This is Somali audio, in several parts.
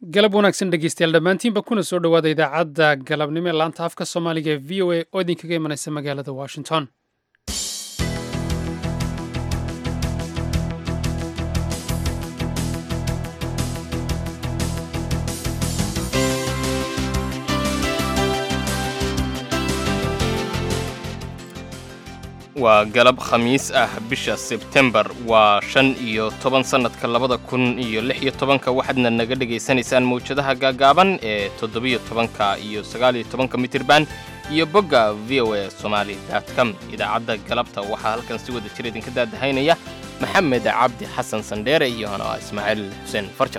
galab wanaagsan dhegeystayaal dhammaantiinba kuna soo dhowaada idaacadda galabnimo ee laanta afka soomaaliga ee v o a oo idinkaga imanaysa magaalada washington waa galab khamiis ah bisha sebtembar waa shan iyo toban sannadka labada kun iyo lix iyo tobanka waxaadna naga dhegaysanaysaan mawjadaha gaagaaban ee toddobiyo tobanka iyo sagaaliyo tobanka mitirban iyo bogga v o a somali com idaacadda galabta waxaa halkan si wada jir idinka daadahaynaya maxamed cabdi xasan sandheere iyo hanoa ismaaciil xuseen farjar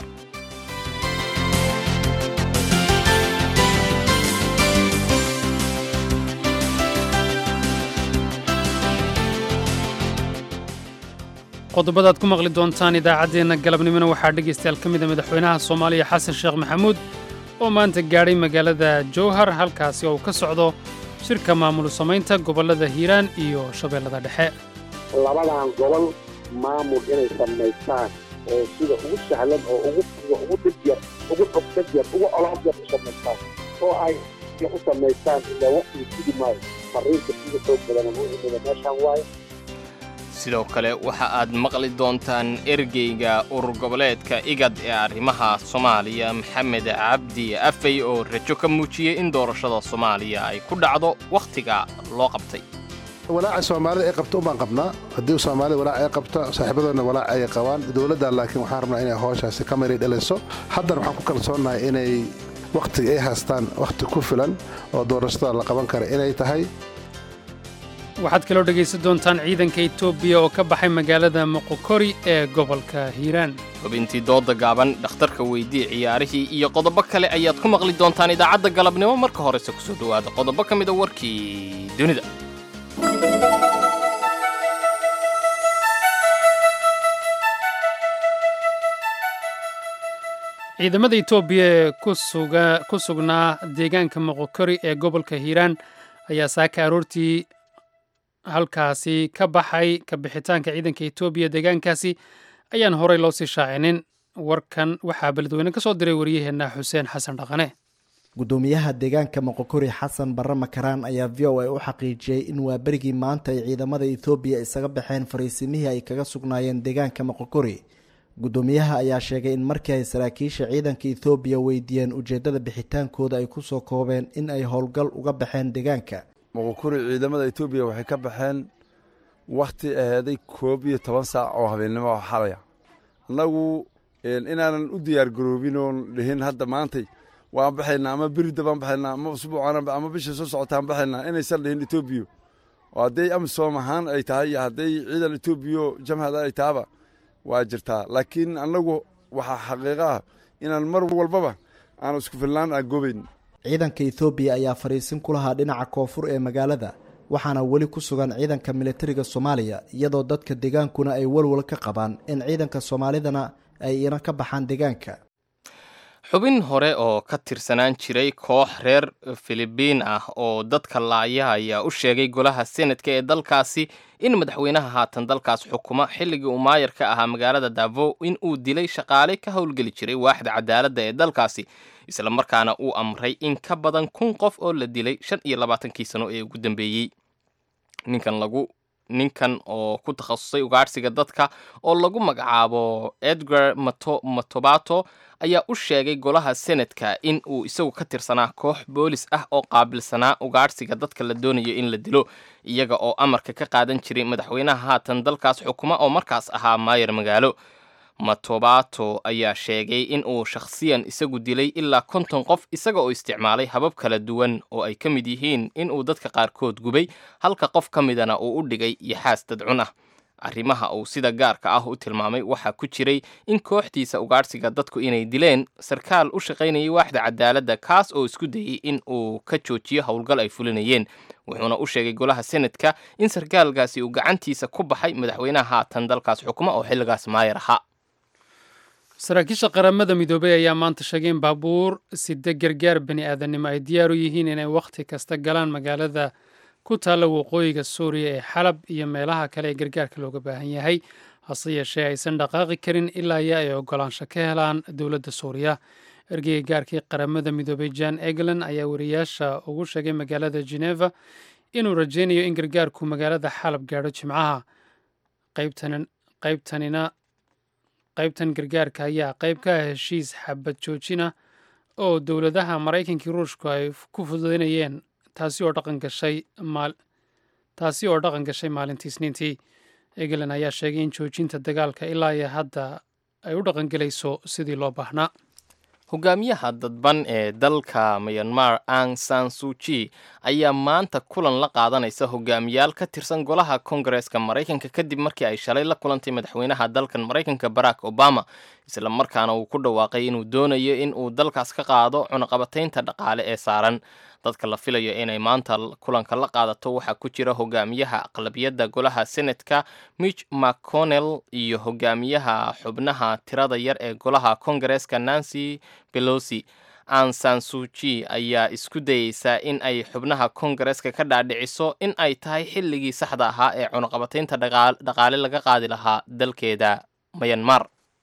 qodobadaad ku maqli doontaan idaacaddeenna galabnimona waxaa dhegaystayaal ka mida madaxweynaha soomaaliya xasan sheekh maxamuud oo maanta gaadhay magaalada jowhar halkaasi oo uu ka socdo shirka maamul samaynta gobollada hiiraan iyo shabeellada dhexe labadan gobol maamul inay samaystaan oo sida ugu sahlan oo ugu ugu dhigyar ugu xogdagyar ugu olaadyar u samaystaan oo ay u samaystaan ilaa waqtiga sidi maayo fariinta sida xoog badan u imida meeshaan waaye sidoo kale waxa aad maqli doontaan ergeyga urur goboleedka igad ee arrimaha soomaaliya maxamed cabdi afey oo rajo ka muujiyey in doorashada soomaaliya ay ku dhacdo wakhtiga loo qabtay walaaca soomaalida ay qabto umbaan qabnaa haddii soomaalida walaac ay qabta saaxiibadoodna walaac ay qabaan dowladdan laakiin waxaan rabnaa inay hooshaasi ka maray dhaliso haddana waxaan ku kalsoonnahay inay wakhtiga ay haystaan wakhti ku filan oo doorashada la qaban kara inay tahay waxaad kaloo dhegaysan doontaan ciidanka etoobiya oo ka baxay magaalada moqokori ee gobolka hiiraan xubintii dooda gaaban dhakhtarka weydii ciyaarihii iyo qodobo kale ayaad ku maqli doontaan idaacadda galabnimo marka horese kusoo dhowaada qodobo ka mida warkii dunida ciidamada etoobiya ee ku sugnaa deegaanka moqokori ee gobolka hiiraan ayaa saaka aroortii halkaasi ka baxay ka bixitaanka ciidanka etoobiya deegaankaasi ayaan horey loo sii shaacinin warkan waxaa beledweyne ka soo diray waryaheenna xuseen xasan dhaqane gudoomiyaha deegaanka moqokori xasan barre makaraan ayaa v o a u xaqiijiyey in waa berigii maanta ay ciidamada etoobiya isaga baxeen fariisimihii ay kaga sugnaayeen deegaanka moqokori gudoomiyaha ayaa sheegay in markii ay saraakiisha ciidanka ethoobiya weydiiyeen ujeeddada bixitaankooda ay kusoo koobeen in ay howlgal uga baxeen deegaanka moqokuri ciidamada etoobiya waxay ka baxeen wakhti aheeday koob iyo toban saac oo habeennimo oo xalaya annagu inaanan u diyaar garoobin oon dhihin hadda maantay waan baxaynaa ama berida baan baxaynaa ama usbuucan ama bisha soo socotaan baxaynaa inaysan dhihin etoobiya oo hadday amisom ahaan ay tahay iyo hadday ciidan etoobiya jamhada ay tahaba waa jirtaa laakiin annagu waxaa xaqiiqo ah inaan mar walbaba aan isku filnaan aan goobayn ciidanka ethoobiya ayaa fariisin ku lahaa dhinaca koonfur ee magaalada waxaana weli ku sugan ciidanka militariga soomaaliya iyadoo dadka deegaankuna ay walwal ka qabaan in ciidanka soomaalidana ay ina ka baxaan deegaanka xubin hore oo ka tirsanaan jiray koox reer filibiin ah oo dadka laaya ayaa u sheegay golaha senadka ee dalkaasi in madaxweynaha haatan dalkaas xukuma xilligii uu maayar ka ahaa magaalada davo in uu dilay shaqaale ka howlgeli jiray waaxda cadaaladda ee dalkaasi isla markaana uu amray in ka badan kun qof oo la dilay shan iyo labaatankii sano ee ugu dambeeyey ninkan lagu ninkan oo ku takhasusay ugaadhsiga dadka oo lagu magacaabo edgar matobato ayaa u sheegay golaha senadka in uu isagu ka tirsanaa koox boolis ah oo qaabilsanaa ugaadhsiga dadka la doonayo in la dilo iyaga oo amarka ka qaadan jiray madaxweynaha haatan dalkaas xukuma oo markaas ahaa maayar magaalo matobato ayaa sheegay in uu shakhsiyan isagu dilay ilaa konton qof isaga oo isticmaalay habab kala duwan oo ay ka mid yihiin in uu dadka qaarkood gubay halka qof ka midana uu u dhigay yaxaas dadcun ah arrimaha uu sida gaarka ah u tilmaamay waxaa ku jiray in kooxdiisa ugaadhsiga dadku inay dileen sarkaal u shaqaynayay waaxda cadaaladda kaas oo isku dayey in uu ka joojiyo howlgal ay fulinayeen wuxuuna u sheegay golaha senadka in sarkaalkaasi uu gacantiisa ku baxay madaxweynaha haatan dalkaas xukuma oo xilligaas maayar ahaa saraakiisha qaramada midoobay ayaa maanta sheegay in baabuur sida gargaar bani aadannimo ay diyaar u yihiin inay wakhti kasta galaan magaalada ku taalla waqooyiga suuriya ee xalab iyo meelaha kale ee gargaarka looga baahan yahay hase yeeshee aysan dhaqaaqi karin ilaa iyo ay oggolaansho ka helaan dowladda suuriya ergeyga gaarkii qaramada midoobay jan eglan ayaa wariyaasha ugu sheegay magaalada geneva inuu rajaynayo in gargaarku magaalada xalab gaadho jimcaha qaybtanina qaybtan gargaarka ayaa qayb ka ah heshiis xabad joojina oo dowladaha maraykankii ruushku ay ku fududaynayeen taasi oo dhaqan gashay taasi oo dhaqan gashay maalintii isniintii eglan ayaa sheegay in joojinta dagaalka ilaa iyo hadda ay u dhaqangelayso sidii loo baahnaa hogaamiyaha dadban ee dalka myanmar ang san suji ayaa maanta kulan la qaadanaysa hogaamiyaal ka tirsan golaha kongareeska maraykanka kadib markii ay shalay la kulantay madaxweynaha dalkan maraykanka barack obama isla markaana uu ku dhawaaqay inuu doonayo in uu dalkaas ka qaado cunaqabataynta dhaqaale ee saaran dadka la filayo inay maanta kulanka la qaadato waxaa ku jira hogaamiyaha aqlabiyadda golaha senatka mitch mcconnell iyo hogaamiyaha xubnaha tirada yar ee golaha kongareeska nancy belosi ansan suji ayaa isku dayeysaa in ay xubnaha kongareeska ka dhaadhiciso in ay tahay xilligii saxda ahaa ee cunaqabataynta dhaqaale laga qaadi lahaa dalkeeda mayanmar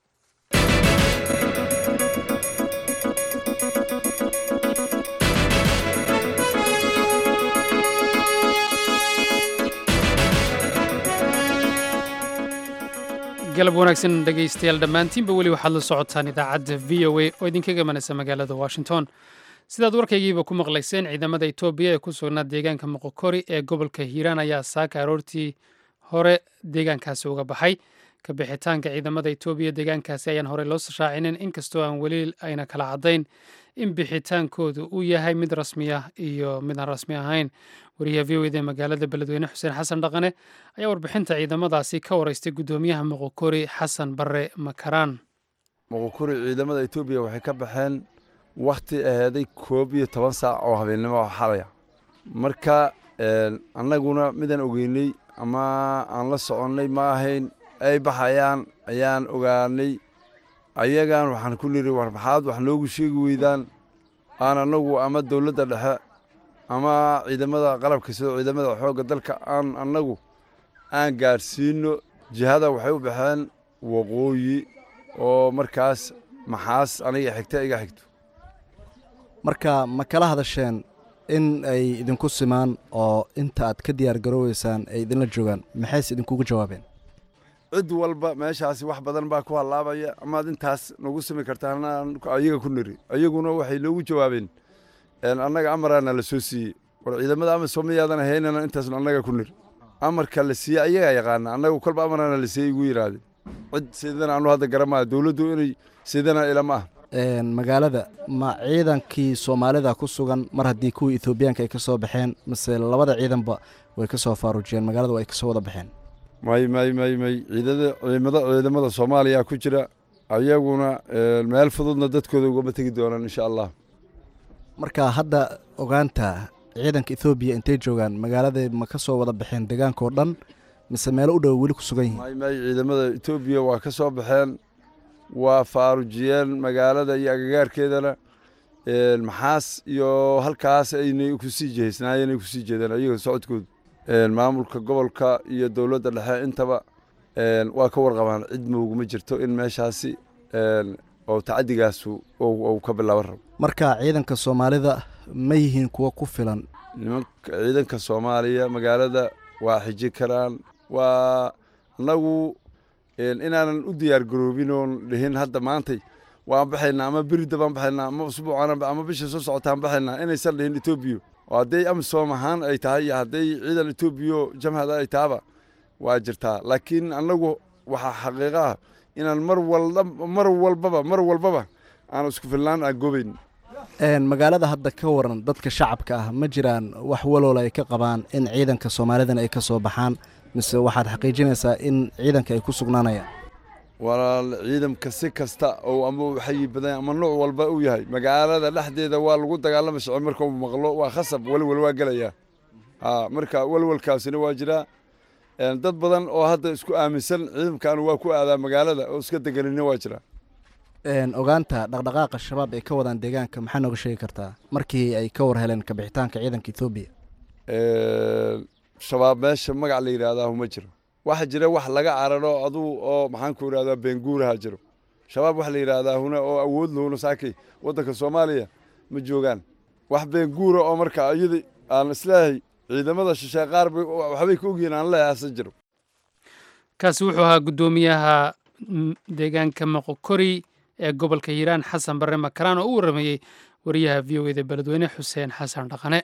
galab wanaagsan dhegaystayaal dhammaantiinba weli waxaad la socotaan idaacadda v o a oo idinkaga manaysa magaalada washington sidaad warkaygiiba ku maqlayseen ciidamada etoobiya ee ku sugnaa deegaanka moqokori ee gobolka hiiraan ayaa saaka aroortii hore deegaankaasi uga baxay ka bixitaanka ciidamada etoobiya deegaankaasi ayaan horey loo shaacinin inkastoo aan weli ayna kala caddayn in bixitaankoodu uu yahay mid rasmi ah iyo mid aan rasmi ahayn wariyaha v o eda magaalada beledweyne xuseen xasan dhaqane ayaa warbixinta ciidamadaasi ka wareystay guddoomiyaha moqokori xasan barre makaraan moqokori ciidamada etoobiya waxay ka baxeen wakhti aheeday koob iyo toban saac oo habeennimo oo xalaya marka annaguna midaan ogeynay ama aan la soconnay ma ahayn ay baxayaan ayaan ogaanay ayagan waxaan ku niri war maxaad wax noogu sheegi weydaan aan annagu ama dowladda dhexe ama ciidamada qalabka sidoo ciidamada xoogga dalka aan annagu aan gaadhsiinno jihada waxay u baxeen waqooyi oo markaas maxaas aniga xigta iga xigto marka ma kala hadasheen in ay idinku simaan oo inta aad ka diyaar garooweysaan ay idinla joogaan maxayse idinkugu jawaabeen cid walba meeshaasi wax badan baa ku hallaabaya amaad intaas nagu simi kartaan ayaga ku niri ayaguna waxay noogu jawaabeen annaga amaraana la soo siiyey war ciidamada ama soomiyaadan haynana intaasnu annaga ku niri amarka la siiyey ayagaa yaqaana annaga kolba amaraana la siiyey igu yidhaahdeen cid sidana anu hadda garamaayo dowladdu inay sidana ilama ah magaalada ma ciidankii soomaalida ku sugan mar haddii kuwii etoobiyaanka ay ka soo baxeen mase labada ciidanba way ka soo faaruujiyeen magaalada way ka soo wada baxeen may may may may ciidada ciidamada ciidamada soomaaliya ku jira ayaguna meel fududna dadkooda ugama tegi doonaan insha allah marka hadda ogaanta ciidanka ethoobiya intay joogaan magaalada ma ka soo wada baxeen deegaankao dhan mise meelo u dhow weli ku sugan yihiin may may ciidamada etoobiya waa ka soo baxeen waa faarujiyeen magaalada iyo agagaarkeedana maxaas iyo halkaas aynay kusii jihaysnaayeen ay kusii jeedeen ayaga socodkooda maamulka gobolka iyo dowladda dhexe intaba waa ka warqabaan cid mooguma jirto in meeshaasi oo tacaddigaasu uu ka bilaaban rabo marka ciidanka soomaalida ma yihiin kuwo ku filan nimanka ciidanka soomaaliya magaalada waa xiji karaan waa annagu inaanan u diyaar garoobin oon dhihin hadda maantay waan baxaynaa ama berida baan baxaynaa ama usbuucan ama bisha soo socotaan baxaynaa inaysan dhihin etoobiya oo hadday amisom ahaan ay tahay iyo hadday ciidan etoobiya jamhada ay tahaba waa jirtaa laakiin annagu waxaa xaqiiqa ah inaan mar walba mar walbaba mar walbaba aan isku filnaan aan goobayn magaalada hadda ka waran dadka shacabka ah ma jiraan wax waloola ay ka qabaan in ciidanka soomaalidan ay ka soo baxaan mise waxaad xaqiijinaysaa in ciidanka ay ku sugnaanayaan walaal ciidamka si kasta oo ama uu xayi badan ama nooc walba uu yahay magaalada dhexdeeda waa lagu dagaalama socon marka uu maqlo waa khasab welwel waa gelayaa ha marka welwelkaasina waa jiraa dad badan oo hadda isku aaminsan ciidamkan waa ku aadaa magaalada oo iska deganina waa jiraa ogaanta dhaqdhaqaaqa shabaab ay ka wadaan deegaanka maxaa nooga sheegi kartaa markii ay ka war heleen kabixitaanka ciidanka ethoobiya shabaab meesha magac la yidhaahdaa ma jiro waxa jira wax laga cararo aduu oo maxaan ku idhahdaa beenguuraha jiro shabaab waxa la yidhaahdaa huna oo awood lahuna saakay waddanka soomaaliya ma joogaan wax been guura oo marka iyada aan isleehay ciidamada shisheeye qaar waxbay ka ogyihiin aan leehay hase jiro kaasi wuxuu ahaa guddoomiyaha deegaanka moqokori ee gobolka hiiraan xasan barre makaraan oo u warramayey wariyaha v o eda beledweyne xuseen xasan dhaqane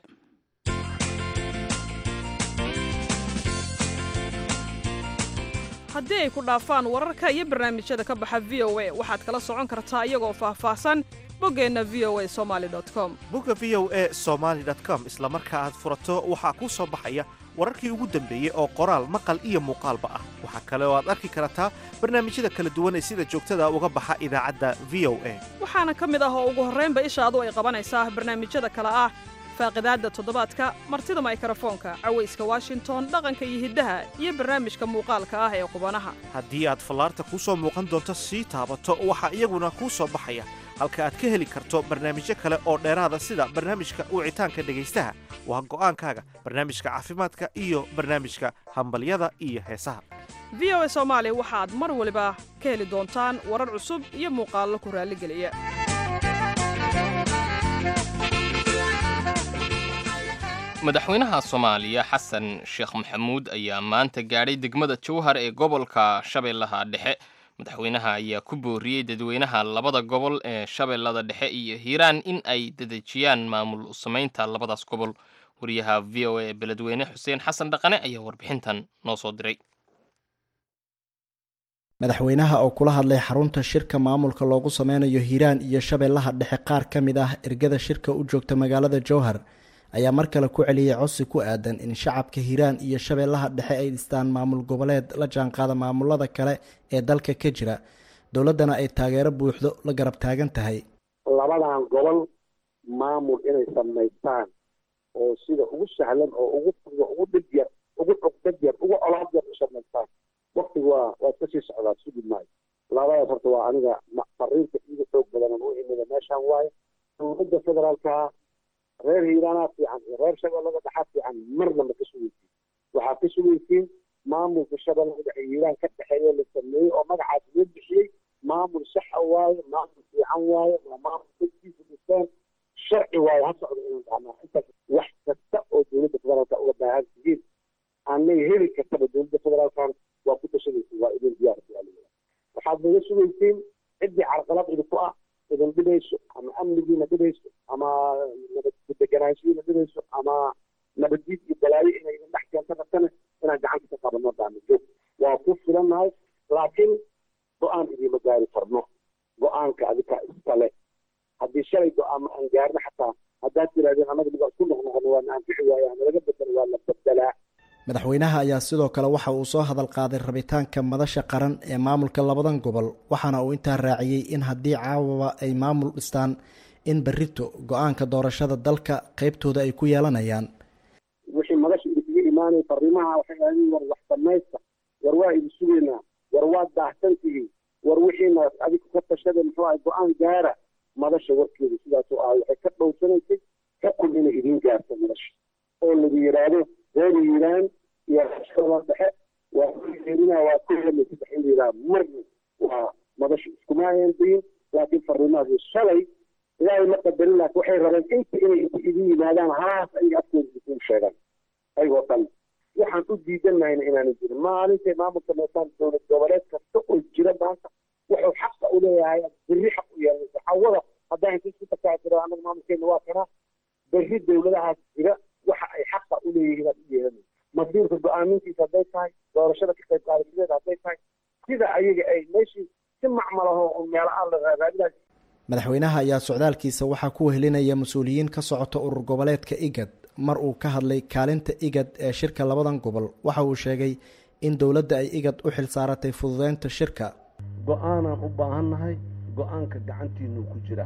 haddii ay ku dhaafaan wararka iyo barnaamijyada ka baxa v o a waxaad kala socon kartaa iyagoo faahfaahsan boggeenna v o a somali com bogga v o a somaali com isla marka aad furato waxaa kuu soo baxaya wararkii ugu dambeeyey oo qoraal maqal iyo muuqaalba ah waxaa kale oo aad arki kartaa barnaamijyada kala duwan ee sida joogtada uga baxa idaacadda v o a waxaana ka mid ah oo ugu horraynba ishaadu ay qabanaysaa barnaamijyada kale ah faaqidaadda toddobaadka martida maykarafoonka cawayska washington dhaqanka iyo hiddaha iyo barnaamijka muuqaalka ah ee qubanaha haddii aad fallaarta kuu soo muuqan doonto sii taabato waxaa iyaguna kuu soo baxaya halka aad ka heli karto barnaamijyo kale oo dheeraada sida barnaamijka wicitaanka dhegaystaha waa go'aankaaga barnaamijka caafimaadka iyo barnaamijka hambalyada iyo heesaha v o a soomaali waxaad mar waliba ka heli doontaan warar cusub iyo muuqaallo ku raalligeliya madaxweynaha soomaaliya xasan sheekh maxamuud ayaa maanta gaadhay degmada jowhar ee gobolka shabeellaha dhexe madaxweynaha ayaa ku booriyey dadweynaha labada gobol ee shabeellada dhexe iyo hiiraan in ay dedejiyaan maamul samaynta labadaas gobol wariyaha v o a ee beledweyne xuseen xasan dhaqane ayaa warbixintan noo soo diray madaxweynaha oo kula hadlay xarunta shirka maamulka loogu sameynayo hiiraan iyo shabeellaha dhexe qaar ka mid ah ergada shirka u joogta magaalada jowhar ayaa mar kale ku celiyey codsi ku aadan in shacabka hiiraan iyo shabeellaha dhexe ay dhistaan maamul goboleed la jaanqaada maamulada kale ee dalka ka jira dowladdana ay taageero buuxdo la garab taagan tahay labadan gobol maamul inay samaystaan oo sida ugu sahlan oo ugu fudo ugu dhib yar ugu cugdad yar ugu colaad yar u samaystaan waktigu waa waa iska sii socdaa sugi maayo labadaas horta waa aniga fariinta iiga xoog badanan u imida meeshaan waaye dowladda federaalka reer hiiraanaa fiican iyo reer shabeellada dhexaa fiican marna ma ka sugaysiin waxaa ka sugaysiin maamulka shabeellada dhexe hiiraan ka dhexeeya la sameeyey oo magacaas loo bixiyey maamul saxa waaye maamul fiican waaye waa maamul dadkiisa dhiseen sharci waaye ha socdo inaan dhahnaa intaas wax kasta oo dowladda federaalka uga baahan tihiin aanay heli kartaba dowladda federaalkan waa ku tashanaysiin waa idin diyaar waxaad naga sugaysiin ciddii carqalad idinku ah idin dhibeyso ama amnigiina dhibeyso ama nabaddeganaanshihiina dhibeyso ama nabaddiid iyo balaayo inay idin dhex keento rabtana inaan gacanta ka qabanno daano joog waa ku filannahay laakiin go-aan idiima gaari karno go-aanka adika iskale haddii shalay go-aan aan gaarno xataa haddaad tirahdeen annaga nigaa isku noqnoqono waa na anfici waaye ama laga bedelo waa la bedelaa madaxweynaha ayaa sidoo kale waxa uu soo hadal qaaday rabitaanka madasha qaran ee maamulka labadan gobol waxaana uu intaa raaciyey in haddii caawaba ay maamul dhistaan in berrito go-aanka doorashada dalka qaybtooda ay ku yeelanayaan wixii madasha idinkaga imaanaya fariimaha waxay ahayn war wax samaysta war waa idin sugaynaa war waad daahsantihiin war wixiina adiga ka tashada muxuu ahay go-aan gaara madasha warkeeda sidaasuu ahay waxay ka dhowrsanaysay xukun inay idin gaarto madasha oo lagu yidhaahdo reer hiiraan iyo shabeellada dhexe waa kuheerina waa ku helay saddex in la yidhaha marna waa madasha iskuma ayan dayin laakiin fariimahaasi shalay ilaahay ma qadarin laakiin waxay rabeen inta inay inta idin yimaadaan halahaas ayaga afkooda isugu sheegaan ayagoo dhan waxaan u diidanahayna inaanu jirin maalintay maamulka meesaan dowlad goboleed kasta oo jira maanta wuxuu xaqa u leeyahay berri xaq u yeelanaysa xawada haddaan inta isku takaa jiro annaga maamulkeena waa kanaa berri dowladahaas jira waxa ay xaqa u leeyihiin aad u yeelanaysa masiirka go-aamintiisa hadday tahay doorashada ka qayb qaadashadeeda hadday tahay sida ayaga ay meeshii si macmalaho oo meelo aan la raadinayo madaxweynaha ayaa socdaalkiisa waxaa ku wehelinaya mas-uuliyiin ka socota urur goboleedka igad mar uu ka hadlay kaalinta igad ee shirka labadan gobol waxa uu sheegay in dowladda ay igad u xil saaratay fududeynta shirka go-aanaan u baahannahay go-aanka gacantiinuu ku jira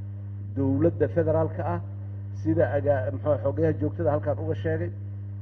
dowladda federaalka ah sida agaa muxuu xogayaha joogtada halkaan uga sheegay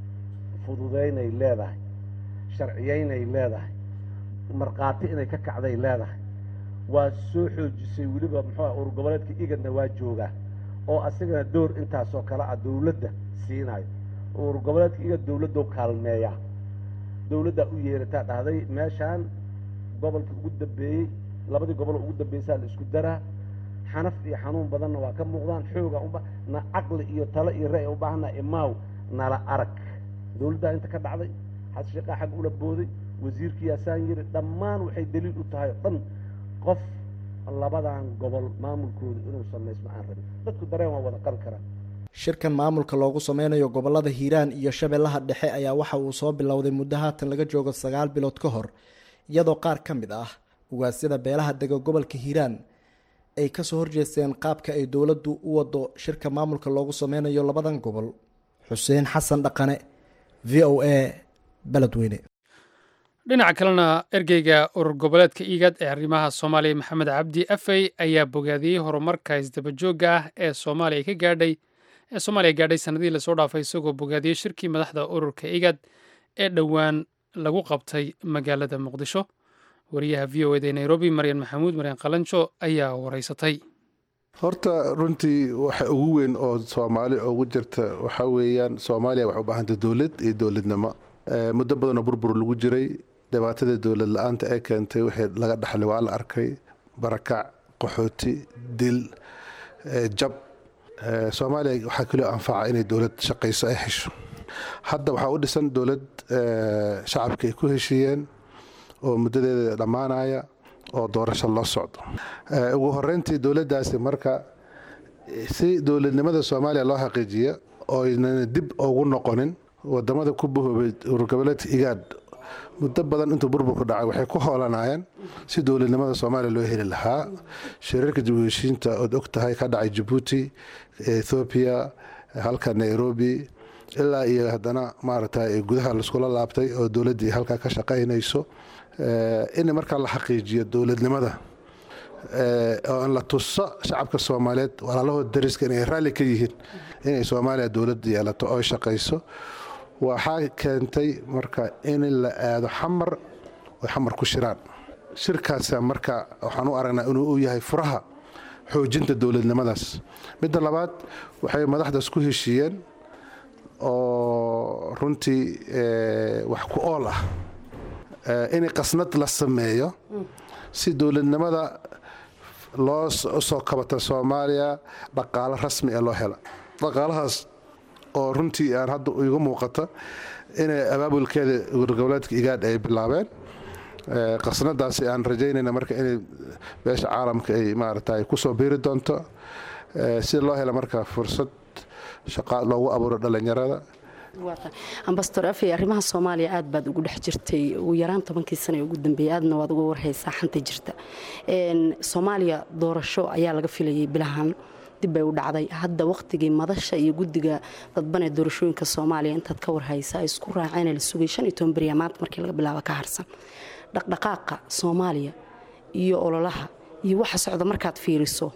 fududeynay leedahay sharciyeynay leedahay markhaati inay ka kacday leedahay waa soo xoojisay weliba muxuu urur goboleedka igadna waa joogaa oo asagana door intaasoo kale ah dowladda siinayo urur goboleedka igad dowladdo kaalmeeya dowladdaa u yeerataa dhahday meeshaan gobolka ugu dambeeyey labadii gobol ugu dambeysaa la isku daraa xanaf iyo xanuun badanna waa ka muuqdaan xooga uba na caqli iyo talo iyo ra'y u baahanna imaaw nala arag dowladdaa inta ka dhacday xasan sheekhaa xag ula booday wasiirkii yaasaan yiri dhammaan waxay daliil u tahay oo dhan qof labadan gobol maamulkooda inuu samaysmo aan rabin dadku dareen waa wada qabi karaan shirkan maamulka loogu sameynayo gobolada hiiraan iyo shabeellaha dhexe ayaa waxa uu soo bilowday muddo haatan laga joogo sagaal bilood ka hor iyadoo qaar ka mid ah ugaasyada beelaha dega gobolka hiiraan ay kasoo horjeesteen qaabka ay dowladdu u wado shirka maamulka loogu sameynayo labadan gobol xuseen xasan dhaqane v o a beledweyne dhinaca kalena ergeyga urur goboleedka iigad ee arrimaha soomaaliya maxamed cabdi afey ayaa bogaadiyey horumarka isdabajooga ah ee soomaaliya ka gaadhay ee soomaaliya gaadhay sanadihii lasoo dhaafay isagoo bogaadiyey shirkii madaxda ururka igad ee dhowaan lagu qabtay magaalada muqdisho wariyaha v o eda ee nairobi maryan maxamuud maryan qalanjo ayaa wareysatay horta runtii waxa ugu weyn oo soomaali ugu jirta waxaa weeyaan soomaaliya waxay u baahantay dowlad iyo dowladnimo muddo badanoo burbur lagu jiray dhibaatada dowlad la-aanta ee keentay wixii laga dhaxlay waa la arkay barakac qaxooti dil jab soomaaliya waxaa kaloo anfaca inay dowlad shaqayso ay hesho hadda waxaa u dhisan dowlad shacabka ay ku heshiiyeen oo muddadeeda dhammaanaya oo doorasho loo socdo ugu horeyntii dowladdaasi marka si dowladnimada soomaaliya loo xaqiijiyo oo aynan dib ugu noqonin wadamada ku bahoobay ururgoboleedka igaad muddo badan intuu burburku dhacay waxay ku hoolanayeen si dowladnimada soomaaliya loo heli lahaa shirarka dib u heshiinta ood og tahay ka dhacay jabuuti ethoobiya halka nairobi ilaa iyo haddana maaragtay gudaha laiskula laabtay oo dowladdii halkaa ka shaqaynayso in markaa la xaqiijiyo dowladnimada oo in la tuso shacabka soomaaliyeed walaalahood dariska inay raalli ka yihiin inay soomaaliya dowlad yeelato oo shaqayso waxaa keentay marka in la aado xamar oy xamar ku shiraan shirkaasa marka waxaan u aragnaa inuu u yahay furaha xoojinta dowladnimadaas midda labaad waxay madaxdaas ku heshiiyeen oo runtii wax ku ool ah in qasnad la sameeyo si dowladnimada loo soo kabata soomaaliya dhaqaalo rasmi ee loo hela dhaqaalahaas oo runtii aan hadda igu muuqata inay abaabulkeeda urgoboleedka igaadh ay bilaabeen qasnadaasi aan rajaynayna marka inay beesha caalamka ay maarata kusoo biiri doonto si loo hela marka fursad shaqa loogu abuuro dhallinyarada ambastor afey arrimaha soomaaliya aad baad ugu dhex jirtay ugu yaraan tobankii sana ee ugu dambeeyey aadna waad uga warhaysaa xanta jirta soomaaliya doorasho ayaa laga filayay bilahan dib bay u dhacday hadda wakhtigii madasha iyo guddiga dadban ee doorashooyinka soomaaliya intaad ka warhaysa ay isku raaceen la sugay shan iyo toban beriya maanta markii laga bilaabo ka harsan dhaqdhaqaaqa soomaaliya iyo ololaha iyo waxa socda markaad fiiriso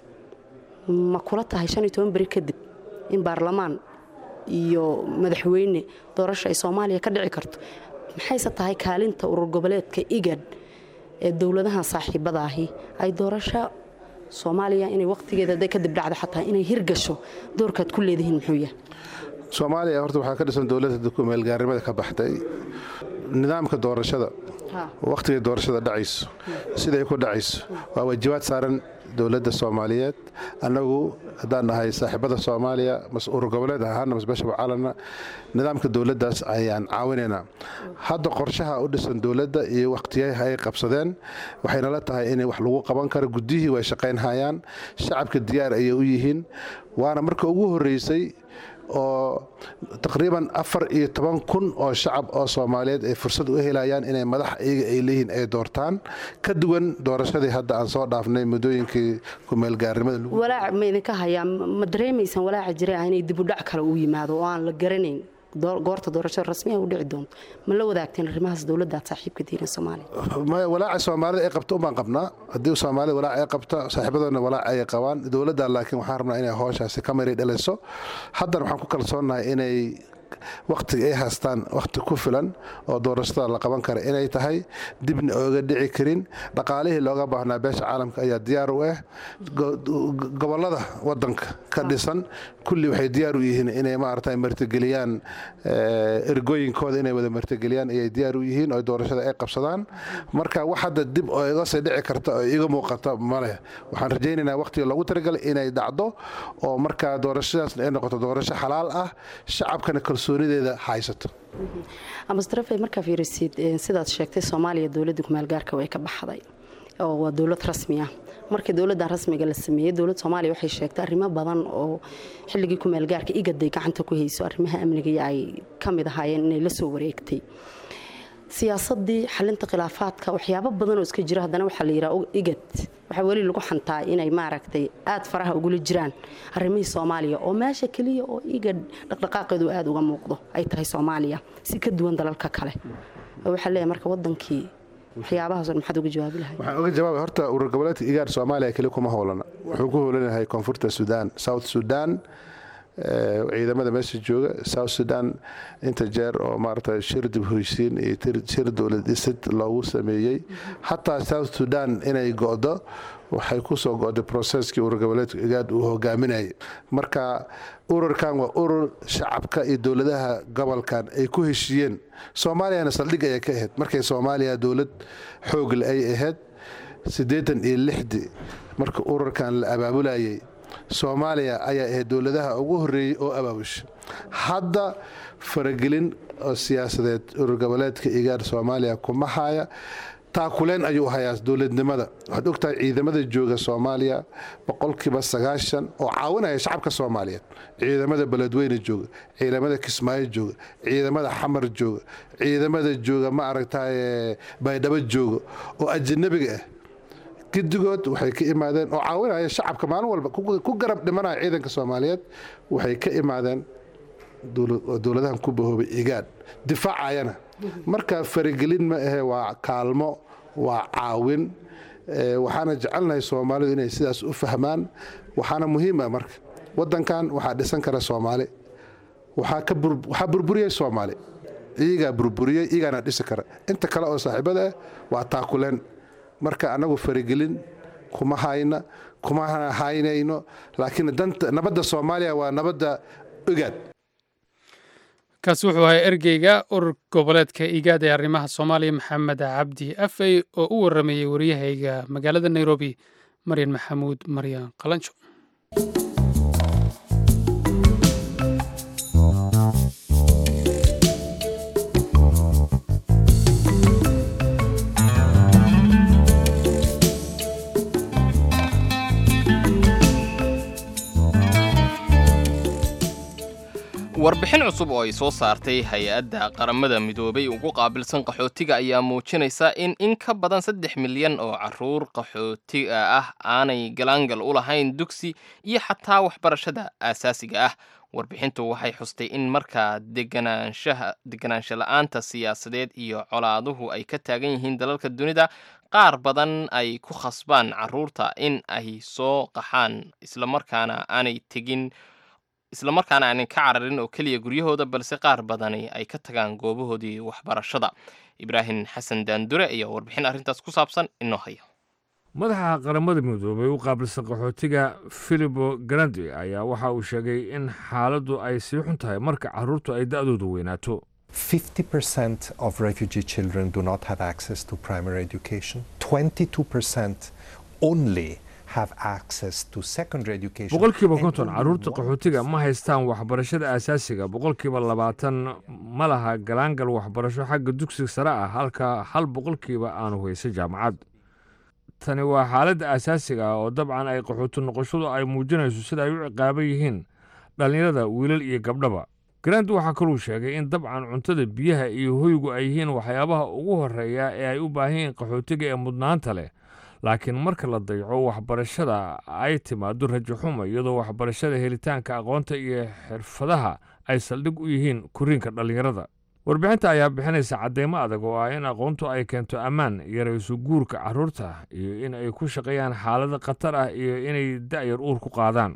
ma kula tahay shan iyo toban beri kadib in baarlamaan iyo madaxweyne doorasho ay soomaaliya ka dhici karto maxayse tahay kaalinta urur goboleedka igad ee dowladahan saaxiibada ahi ay doorasho soomaaliya inay wakhtigeeda hadday kadib dhacdo xataa inay hirgasho doorkaad ku leedihiin muxuu yahay soomaaliya horta waxaa ka dhisan dowladda kumeelgaarnimada ka baxday nidaamka doorashada wakhtigay doorashada dhacayso siday ku dhacayso waa waajibaad saaran dowladda soomaaliyeed annagu haddaan nahay saaxiibada soomaaliya mas urur goboleed ahaana masbeeshaba caalana nidaamka dowladdaas ayaan caawinaynaa hadda qorshaha u dhisan dowladda iyo wakhtiyaha ay qabsadeen waxayna la tahay in wax lagu qaban karo guddihii way shaqaynhayaan shacabka diyaar ayay u yihiin waana marka ugu horreysay oo taqriiban afar iyo toban kun oo shacab oo soomaaliyeed ay fursad u helayaan inay madax iyaga ay leeyihiin ay doortaan ka duwan doorashadii hadda aan soo dhaafnay muddooyinkii kumeelgaarnimada walaac ma idinka hayaa ma dareemaysaan walaaca jira ah inay dibudhac kale u yimaado oo aan la garanayn goorta doorashada rasmiha u dhici doonto ma la wadaagteen arrimahaas dowladdaad saaxiibka diiran soomaaliya walaaca soomaalida ay qabto umbaan qabnaa haddii soomaalida walaac ay qabto saaxiibadoodna walaac ay qabaan dowladda laakiin waxaan rabnaa inay hooshaasi ka maray dhalayso haddana waxaan ku kalsoonahay inay wakhtiga ay haystaan wakhti ku filan oo doorashada la qaban kara inay tahay dibna ooga dhici karin dhaqaalihii looga baahnaa beesha caalamka ayaa diyaar u ah gobolada wadanka ka dhisan kulli waxay diyaar u yihiin inay maarata martigeliyaan ergooyinkooda inay wada martigeliyaan ayay diyaar u yihiin oo doorashada ay qabsadaan marka wax hadda dib oo iga sii dhici karta oo iga muuqata maleh waxaan rajaynaynaa wakhtiga loogu talagalay inay dhacdo oo markaa doorashadaasna ay noqoto doorasho xalaal ah shacabkana kalsoonideeda haysato amastarafe markaa fiirisid sidaad sheegtay soomaaliya dowladda kumaalgaarka way ka baxday oo waa dowlad rasmi ah markii dowladdan rasmiga la sameeyey dowladda soomaaliya waxay sheegtay arrimo badan oo xilligii kumaalgaarka igaday gacanta ku hayso arrimaha amniga ay ka mid ahaayeen inay la soo wareegtay siyaasadii xalinta khilaafaadka waxyaabo badan oo iska jira haddana waxaa la yidhaha igad waxaa weli lagu xantaa inay maaragtay aad faraha ugula jiraan arrimihii soomaaliya oo meesha keliya oo igad dhaqdhaqaaqeedu aada uga muuqdo ay tahay soomaaliya si ka duwan dalalka kale waxaa leeyahay marka wadankii waxyaabahaas maxaad uga jawaabi lahay waxaan uga jawaabay horta urur goboleedka igaar soomaaliya keli kuma howlana wuxuu ku howlan yahay koonfurta sudan south sudan ciidamada meesha jooga south sudan inta jeer oo maarata shir dib hoysiin iyo shir dowlad dhisid loogu sameeyey xataa south sudan inay go'do waxay ku soo go'day processkii urur goboleedka igaad uu hogaaminayay marka ururkan waa urur shacabka iyo dowladaha gobolkan ay ku heshiiyeen soomaaliyana saldhig ayay ka ahayd markay soomaaliya dowlad xoogle ay ahayd siddeetan iyo lixdii marka ururkan la abaabulayay soomaaliya ayaa ahayd dowladaha ugu horreeyey oo abaabusha hadda faragelin oo siyaasadeed urur goboleedka igaar soomaaliya kuma haya taakuleen ayuu hayaa dowladnimada waxaad ogtahay ciidamada jooga soomaaliya boqolkiiba sagaashan oo caawinaya shacabka soomaaliyeed ciidamada beledweyne jooga ciidamada kismaayo jooga ciidamada xamar jooga ciidamada jooga ma aragtay baydhabo jooga oo ajanabiga ah gidigood waxay ka imaadeen oo caawinaya shacabka maalin walba ku garab dhimanaya ciidanka soomaaliyeed waxay ka imaadeen dowladahan ku bahoobay igaad difaacayana marka faragelin ma ahe waa kaalmo waa caawin waxaana jecelnahay soomaalidu inay sidaas u fahmaan waxaana muhiima marka wadankan waxaa dhisan kara soomaali waxaa burburiyey soomaali iyagaa burburiyey iyagaana dhisi kara inta kale oo saaxiibada ah waa taakuleen marka annagu faragelin kuma hayna kuma haynayno laakiin nabadda soomaaliya waa nabadda ogaad kaasi wuxuu ahaa ergeyga urur goboleedka igaad ee arrimaha soomaaliya maxamed cabdi afey oo u waramayey waryahayga magaalada nairobi maryan maxamuud maryan qalanjo warbixin cusub oo ay soo saartay hay-adda qaramada midoobay ugu qaabilsan qaxootiga ayaa muujinaysa in in ka badan saddex milyan oo caruur qaxootiga ah aanay galaangal u lahayn dugsi iyo xataa waxbarashada aasaasiga ah warbixintu waxay xustay in markaa deganaansha la-aanta siyaasadeed iyo colaaduhu ay ka taagan yihiin dalalka dunida qaar badan ay ku khasbaan caruurta in ay soo qaxaan islamarkaana aanay tegin islamarkaana aanay ka cararin oo keliya guryahooda balse qaar badani ay ka tagaan goobahoodii waxbarashada ibraahim xasan daandure ayaa warbixin arrintaas ku saabsan inoo haya madaxa qaramada midoobay u qaabilsan qaxootiga filibo grandi ayaa waxa uu sheegay in xaaladdu ay sii xun tahay marka caruurtu ay da'doodu weynaato 50% of refugee children do not have access to primary education. 22% only boqolkiiba konton caruurta qaxootiga ma haystaan waxbarashada aasaasiga boqolkiiba labaatan ma laha galaangal waxbarasho xagga dugsiga sare ah halka hal boqolkiiba aanu haysa jaamacad tani waa xaaladda aasaasiga ah oo dabcan ay qaxooti noqoshadu ay muujinayso sida ay u ciqaaban yihiin dhallinyarada wiilal iyo gabdhaba grand waxaa kaluu sheegay in dabcan cuntada biyaha iyo hoygu ay yihiin waxyaabaha ugu horeeya ee ay u baahan yihiin qaxootiga ee mudnaanta leh laakiin marka la dayaco waxbarashada ay timaado rajo xuma iyadoo waxbarashada helitaanka aqoonta iyo xirfadaha ay saldhig u yihiin koriinka dhallinyarada warbixinta ayaa bixinaysa cadeymo adag oo ah in aqoontu ay keento ammaan yarayso guurka carruurta iyo in ay ku shaqeeyaan xaalado khatar ah iyo inay da'yar uur ku qaadaan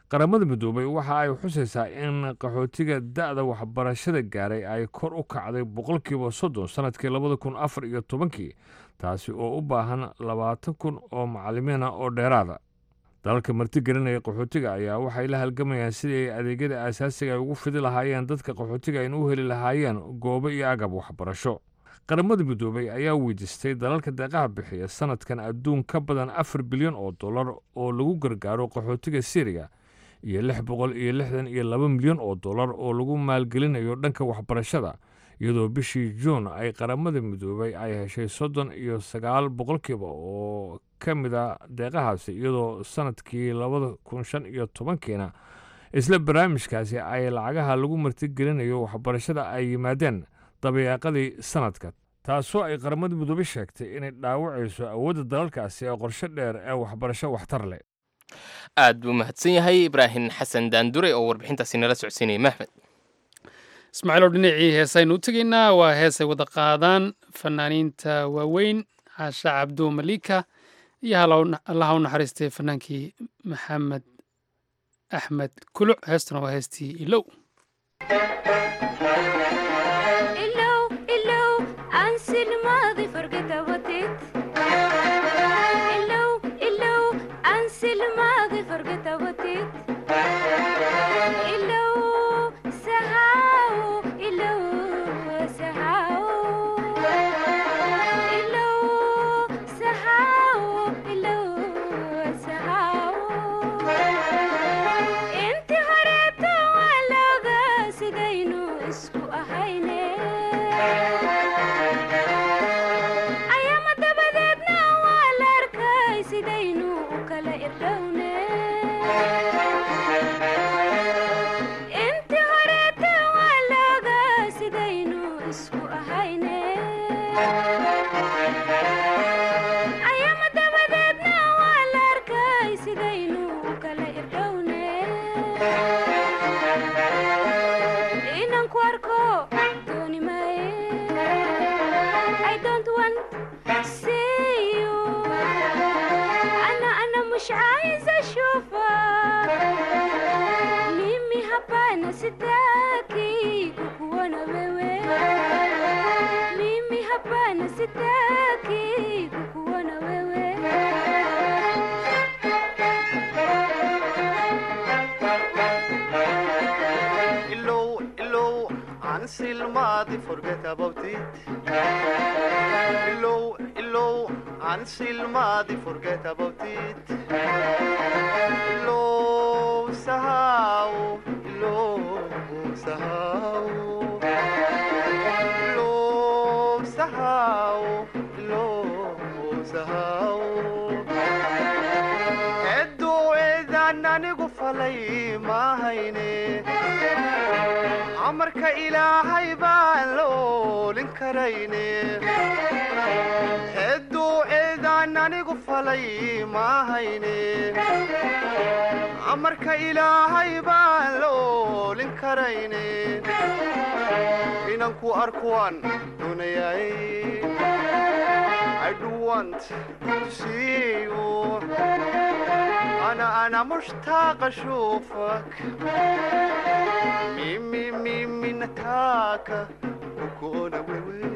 qaramada midoobay waxa ay xusaysaa in qaxootiga da'da waxbarashada gaaray ay kor u kacday boqolkiiba soddon sannadkii labada kun afar iyo tobankii taasi oo u baahan labaatan kun oo macallimiina oo dheeraada dalalka martigelinaya qaxootiga ayaa waxay la halgamayaan sidii ay adeegyada aasaasiga ay ugu fidi lahaayeen dadka qaxootiga ayna u heli lahaayeen goobo iyo agab waxbarasho qaramada midoobay ayaa weydiistay dalalka deeqaha bixiya sanadkan adduun ka badan afar bilyan oo dollar oo lagu gargaaro qaxootiga syriya iyo lix boqol iyo lixdan iyo laba milyan oo dollar oo lagu maalgelinayo dhanka waxbarashada iyadoo bishii juun ay qaramada midoobay ay heshay soddon iyo sagaal boqolkiiba oo ka mid a deeqahaasi iyadoo sanadkii labada kun shan iyo tobankiina isla barnaamijkaasi ay lacagaha lagu martigelinayo waxbarashada ay yimaadeen dabayaaqadii sanadka taasoo ay qaramada midoobey sheegtay inay dhaawacayso awoodda dalalkaasi ee qorshe dheer ee waxbarasho waxtar leh aad buu mahadsan yahay ibraahim xasan daandure oo warbixintaasi nala socodsiinaya mahmed ismaaciilow dhinacii heesaynu u tegaynaa waa heesay wada qaadaan fanaaniinta waaweyn caasha cabdu malika iyo allaha u naxariistay fanaankii maxamed axmed kuluc heestuna waa heestii ilow amarka ilaahay baan la oolin karayne hedduu eedaan anigu falay maahayne amarka ilaahay baan la oolin karayne inanku arkuwaan doonayay I do want to see you أنا أنا مشتاق أشوفك ميمي ميمي نتاكا وكونا ويوي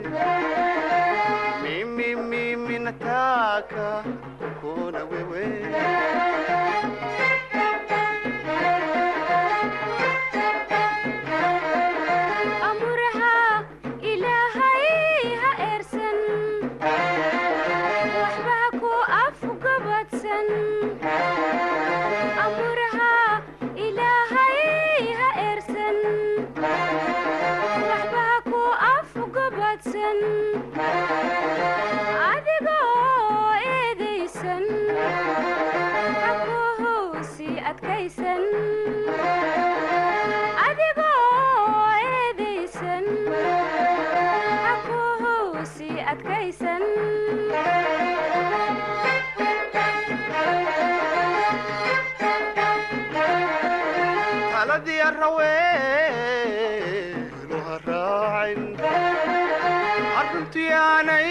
ميمي ميمي نتاكا وكونا ويوي أمرها إلهي هإرسن وحبك وأفقبتسن أمرها إلهي هإرسن وحبك وأفقبتسن أدقو إيديسن حكوه سي أدكيسن adigoo eedaysan xakuhu sii adkaysan taladii arraweenu ha raacin arruntii aanay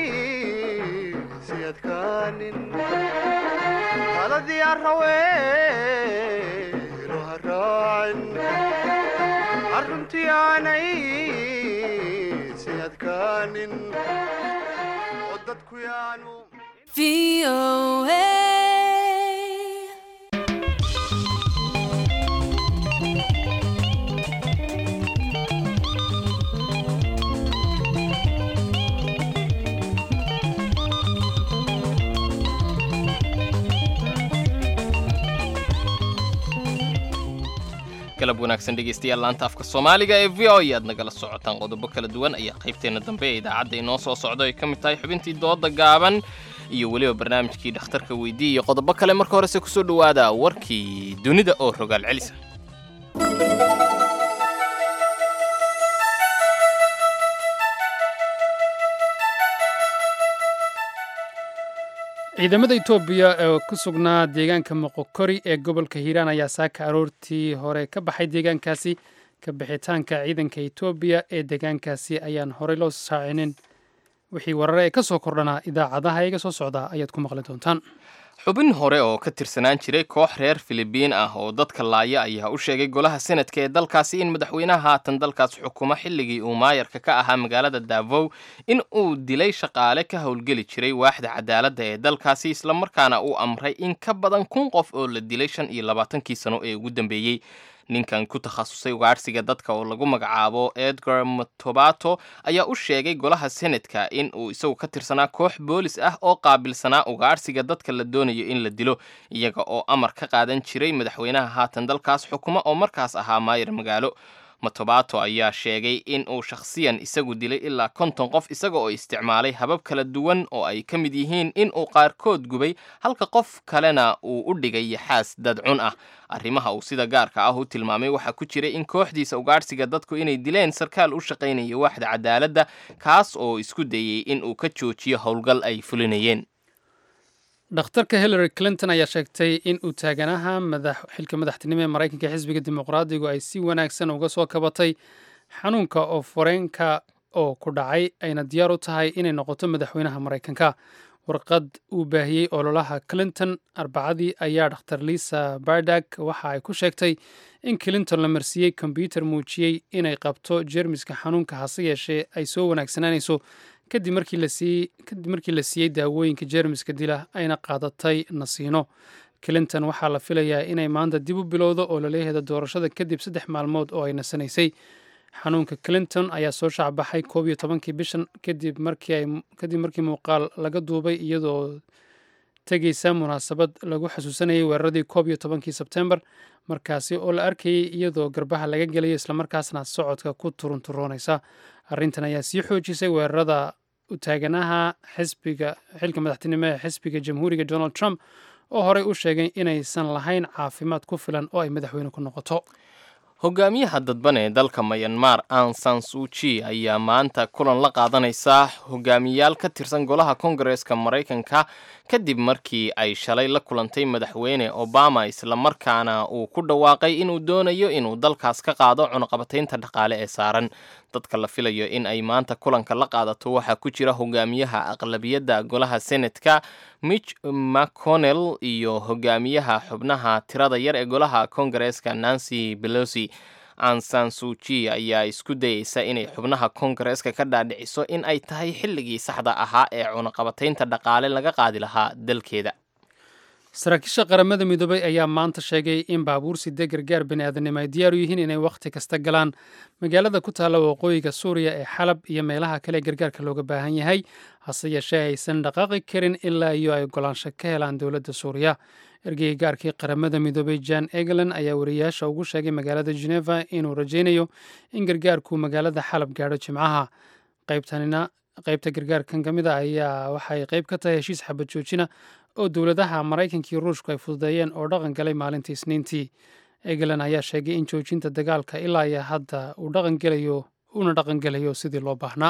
si adkaanin taladii arraweenu raacin arruntii aanay si adkaanin oo dadku yaanu galab wanaagsan dhegaystayaal laanta afka soomaaliga ee v o e aad nagala socotaan qodobo kala duwan ayaa qaybteenna dambe ee idaacadda inoo soo socdo ay ka mid tahay xubintii dooda gaaban iyo weliba barnaamijkii dhakhtarka weydii iyo qodobo kale marka horese kusoo dhowaada warkii dunida oo rogaal celisa ciidamada etoobiya ee ku sugnaa deegaanka moqokori ee gobolka hiiraan ayaa saaka aroortii hore ka baxay deegaankaasi ka bixitaanka ciidanka etoobiya ee deegaankaasi ayaan horey loo saacinin wixii warare ee ka soo kordhanaa idaacadaha iga soo socda ayaad ku maqli doontaan xubin hore oo ka tirsanaan jiray koox reer filibiin ah oo dadka laaya ayaa u sheegay golaha senadka ee dalkaasi in madaxweynaha haatan dalkaas xukumo xilligii uu maayarka ka ahaa magaalada davow in uu dilay shaqaale ka howlgeli jiray waaxda cadaaladda ee dalkaasi islamarkaana uu amray in ka badan kun qof oo la dilay shan iyo labaatankii sano ee ugu dambeeyey ninkan ku takhasusay ugaadhsiga dadka oo lagu magacaabo edgar matobato ayaa u sheegay golaha senadka in uu isagu ka tirsanaa koox boolis ah oo qaabilsanaa ugaadhsiga dadka la doonayo in la dilo iyaga oo amar ka qaadan jiray madaxweynaha haatan dalkaas xukuma oo markaas ahaa maayar magaalo matobato ayaa sheegay in uu shakhsiyan isagu dilay ilaa konton qof isaga oo isticmaalay habab kala duwan oo ay ka mid yihiin in uu qaarkood gubay halka qof kalena uu u dhigay yaxaas dadcun ah arrimaha uu sida gaarka ah u tilmaamay waxaa ku jiray in kooxdiisa ugaadhsiga dadku inay dileen sarkaal u shaqaynaya waaxda cadaaladda kaas oo isku dayey in uu ka joojiyo howlgal ay fulinayeen dhakhtarka hillary clinton ayaa sheegtay in uu taaganaha xilka madaxtinimo ee maraykanka xisbiga dimuqraadigu ay si wanaagsan uga soo kabatay xanuunka oo foreenka oo ku dhacay ayna diyaar u tahay inay noqoto madaxweynaha maraykanka warqad uu baahiyey ololaha clinton arbacadii ayaa dhakhtar lisa bardag waxa ay ku sheegtay in clinton la marsiiyey kombyuter muujiyey inay qabto jeermiska xanuunka hase yeeshee ay soo wanaagsanaanayso kadib markii la siiyey daawooyinka jeermiska dila ayna qaadatay nasiino clinton waxaa la filayaa inay maanta dib u bilowdo oo laleeyaheeda doorashada kadib saddex maalmood oo ay nasanaysay xanuunka clinton ayaa soo shaacbaxay koob iyo tobankii bishan kadib markii muuqaal laga duubay iyadoo tegeysa munaasabad lagu xasuusanayay weeraradii koob iyo tobankii sebtembar markaasi oo la arkayay iyadoo garbaha laga gelayo islamarkaasna socodka ku turunturoonaysa arrintan ayaa sii xoojisay weerarada u taaganaha xisbiga xilka madaxtinimo ee xisbiga jamhuuriga donald trump oo horey u sheegay inaysan lahayn caafimaad ku filan oo ay madaxweyne ku noqoto hogaamiyaha dadban ee dalka mayanmar an san suuji ayaa maanta kulan la qaadanaysa hogaamiyaal ka tirsan golaha kongareeska maraykanka kadib markii ay shalay la kulantay madaxweyne obama islamarkaana uu ku dhawaaqay inuu doonayo inuu dalkaas ka qaado cunaqabataynta dhaqaale ee saaran dadka la filayo in ay maanta kulanka la qaadato waxaa ku jira hogaamiyaha aqlabiyadda golaha senatka mitch mcconnell iyo hogaamiyaha xubnaha tirada yar ee golaha kongareeska nancy pelosi ansan suuji ayaa isku dayeysa inay xubnaha kongareeska ka dhaadhiciso in ay tahay xilligii saxda ahaa ee cunaqabataynta dhaqaale laga qaadi lahaa dalkeeda saraakiisha qaramada midoobay ayaa maanta sheegay in baabuur side gargaar baniaadanimo ay diyaar u yihiin inay wakhti kasta galaan magaalada ku taalla waqooyiga suuriya ee xalab iyo meelaha kale gargaarka looga baahan yahay hase yeeshee aysan dhaqaaqi karin ilaa iyo ay ogolaansho ka helaan dowladda suuriya ergeyga gaarkii qaramada midoobay jan eglan ayaa wariyaasha ugu sheegay magaalada geneva inuu rajaynayo in gargaarku magaalada xalab gaadho jimcaha qaybtanina qaybta gargaarkan ka mid a ayaa waxay qayb ka tahay heshiis xabad joojina oo dowladaha maraykanka iyo ruushku ay fududeeyeen oo dhaqan galay maalintii isniintii eglan ayaa sheegay in joojinta dagaalka ilaa iyo hadda uu dhaqangelayo una dhaqangelayo sidii loo baahnaa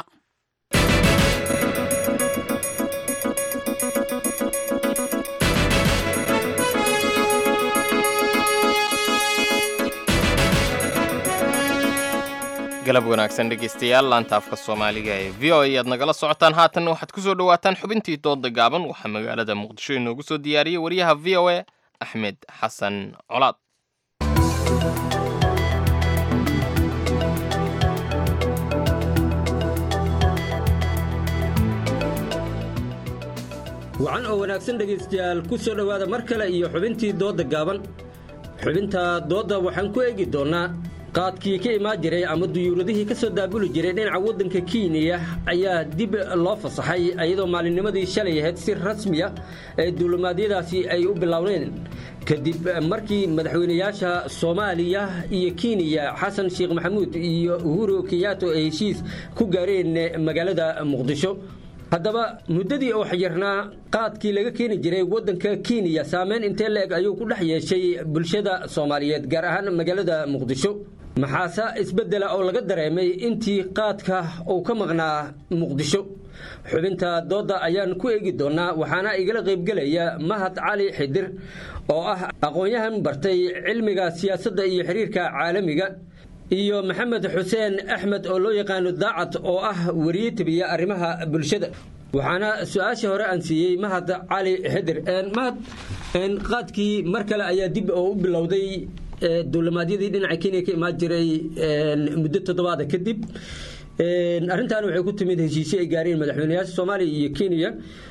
galab wanaagsan dhegaystayaal laanta afka soomaaliga ee v o a aad nagala socotaan haatanna waxaad ku soo dhowaataan xubintii dooda gaaban waxaa magaalada muqdisho inoogu soo diyaariyey wariyaha v o a axmed xasan colaad wacan oo wanaagsan dhegaystayaal ku soo dhowaada mar kale iyo xubintii doodda gaaban xubinta doodda waxaan ku eegi doonnaa qaadkii ka imaan jiray ama duyuuradihii ka soo daabuli jiray dhinaca waddanka kenya ayaa dib loo fasaxay iyadoo maalinnimadii shalay ahayd si rasmiya ee duulimaadyadaasi ay u bilowneen kadib markii madaxweynayaasha soomaaliya iyo kenya xasan sheekh maxamuud iyo uhuru kenyato ay heshiis ku gaareen magaalada muqdisho haddaba muddadii oo xayirnaa qaadkii laga keeni jiray waddanka kenya saameyn intee la-eg ayuu ku dhex yeeshay bulshada soomaaliyeed gaar ahaan magaalada muqdisho maxaase isbeddela oo laga dareemay intii qaadka uu ka maqnaa muqdisho xubinta doodda ayaan ku eegi doonnaa waxaana igala qaybgelaya mahad cali xidir oo ah aqoon-yahan bartay cilmiga siyaasadda iyo xiriirka caalamiga iyo maxamed xuseen axmed oo loo yaqaano daacad oo ah weriye tabiya arrimaha bulshada waxaana su-aashii hore aan siiyey mahad cali xidir mahad qaadkii mar kale ayaa dib oo u bilowday duulimaadyadii dhinaca kenya ka imaan jiray muddo toddobaada kadib arrintan waxay ku timid heshiisyo ay gaareen madaxweynayaasha soomaaliya iyo kenya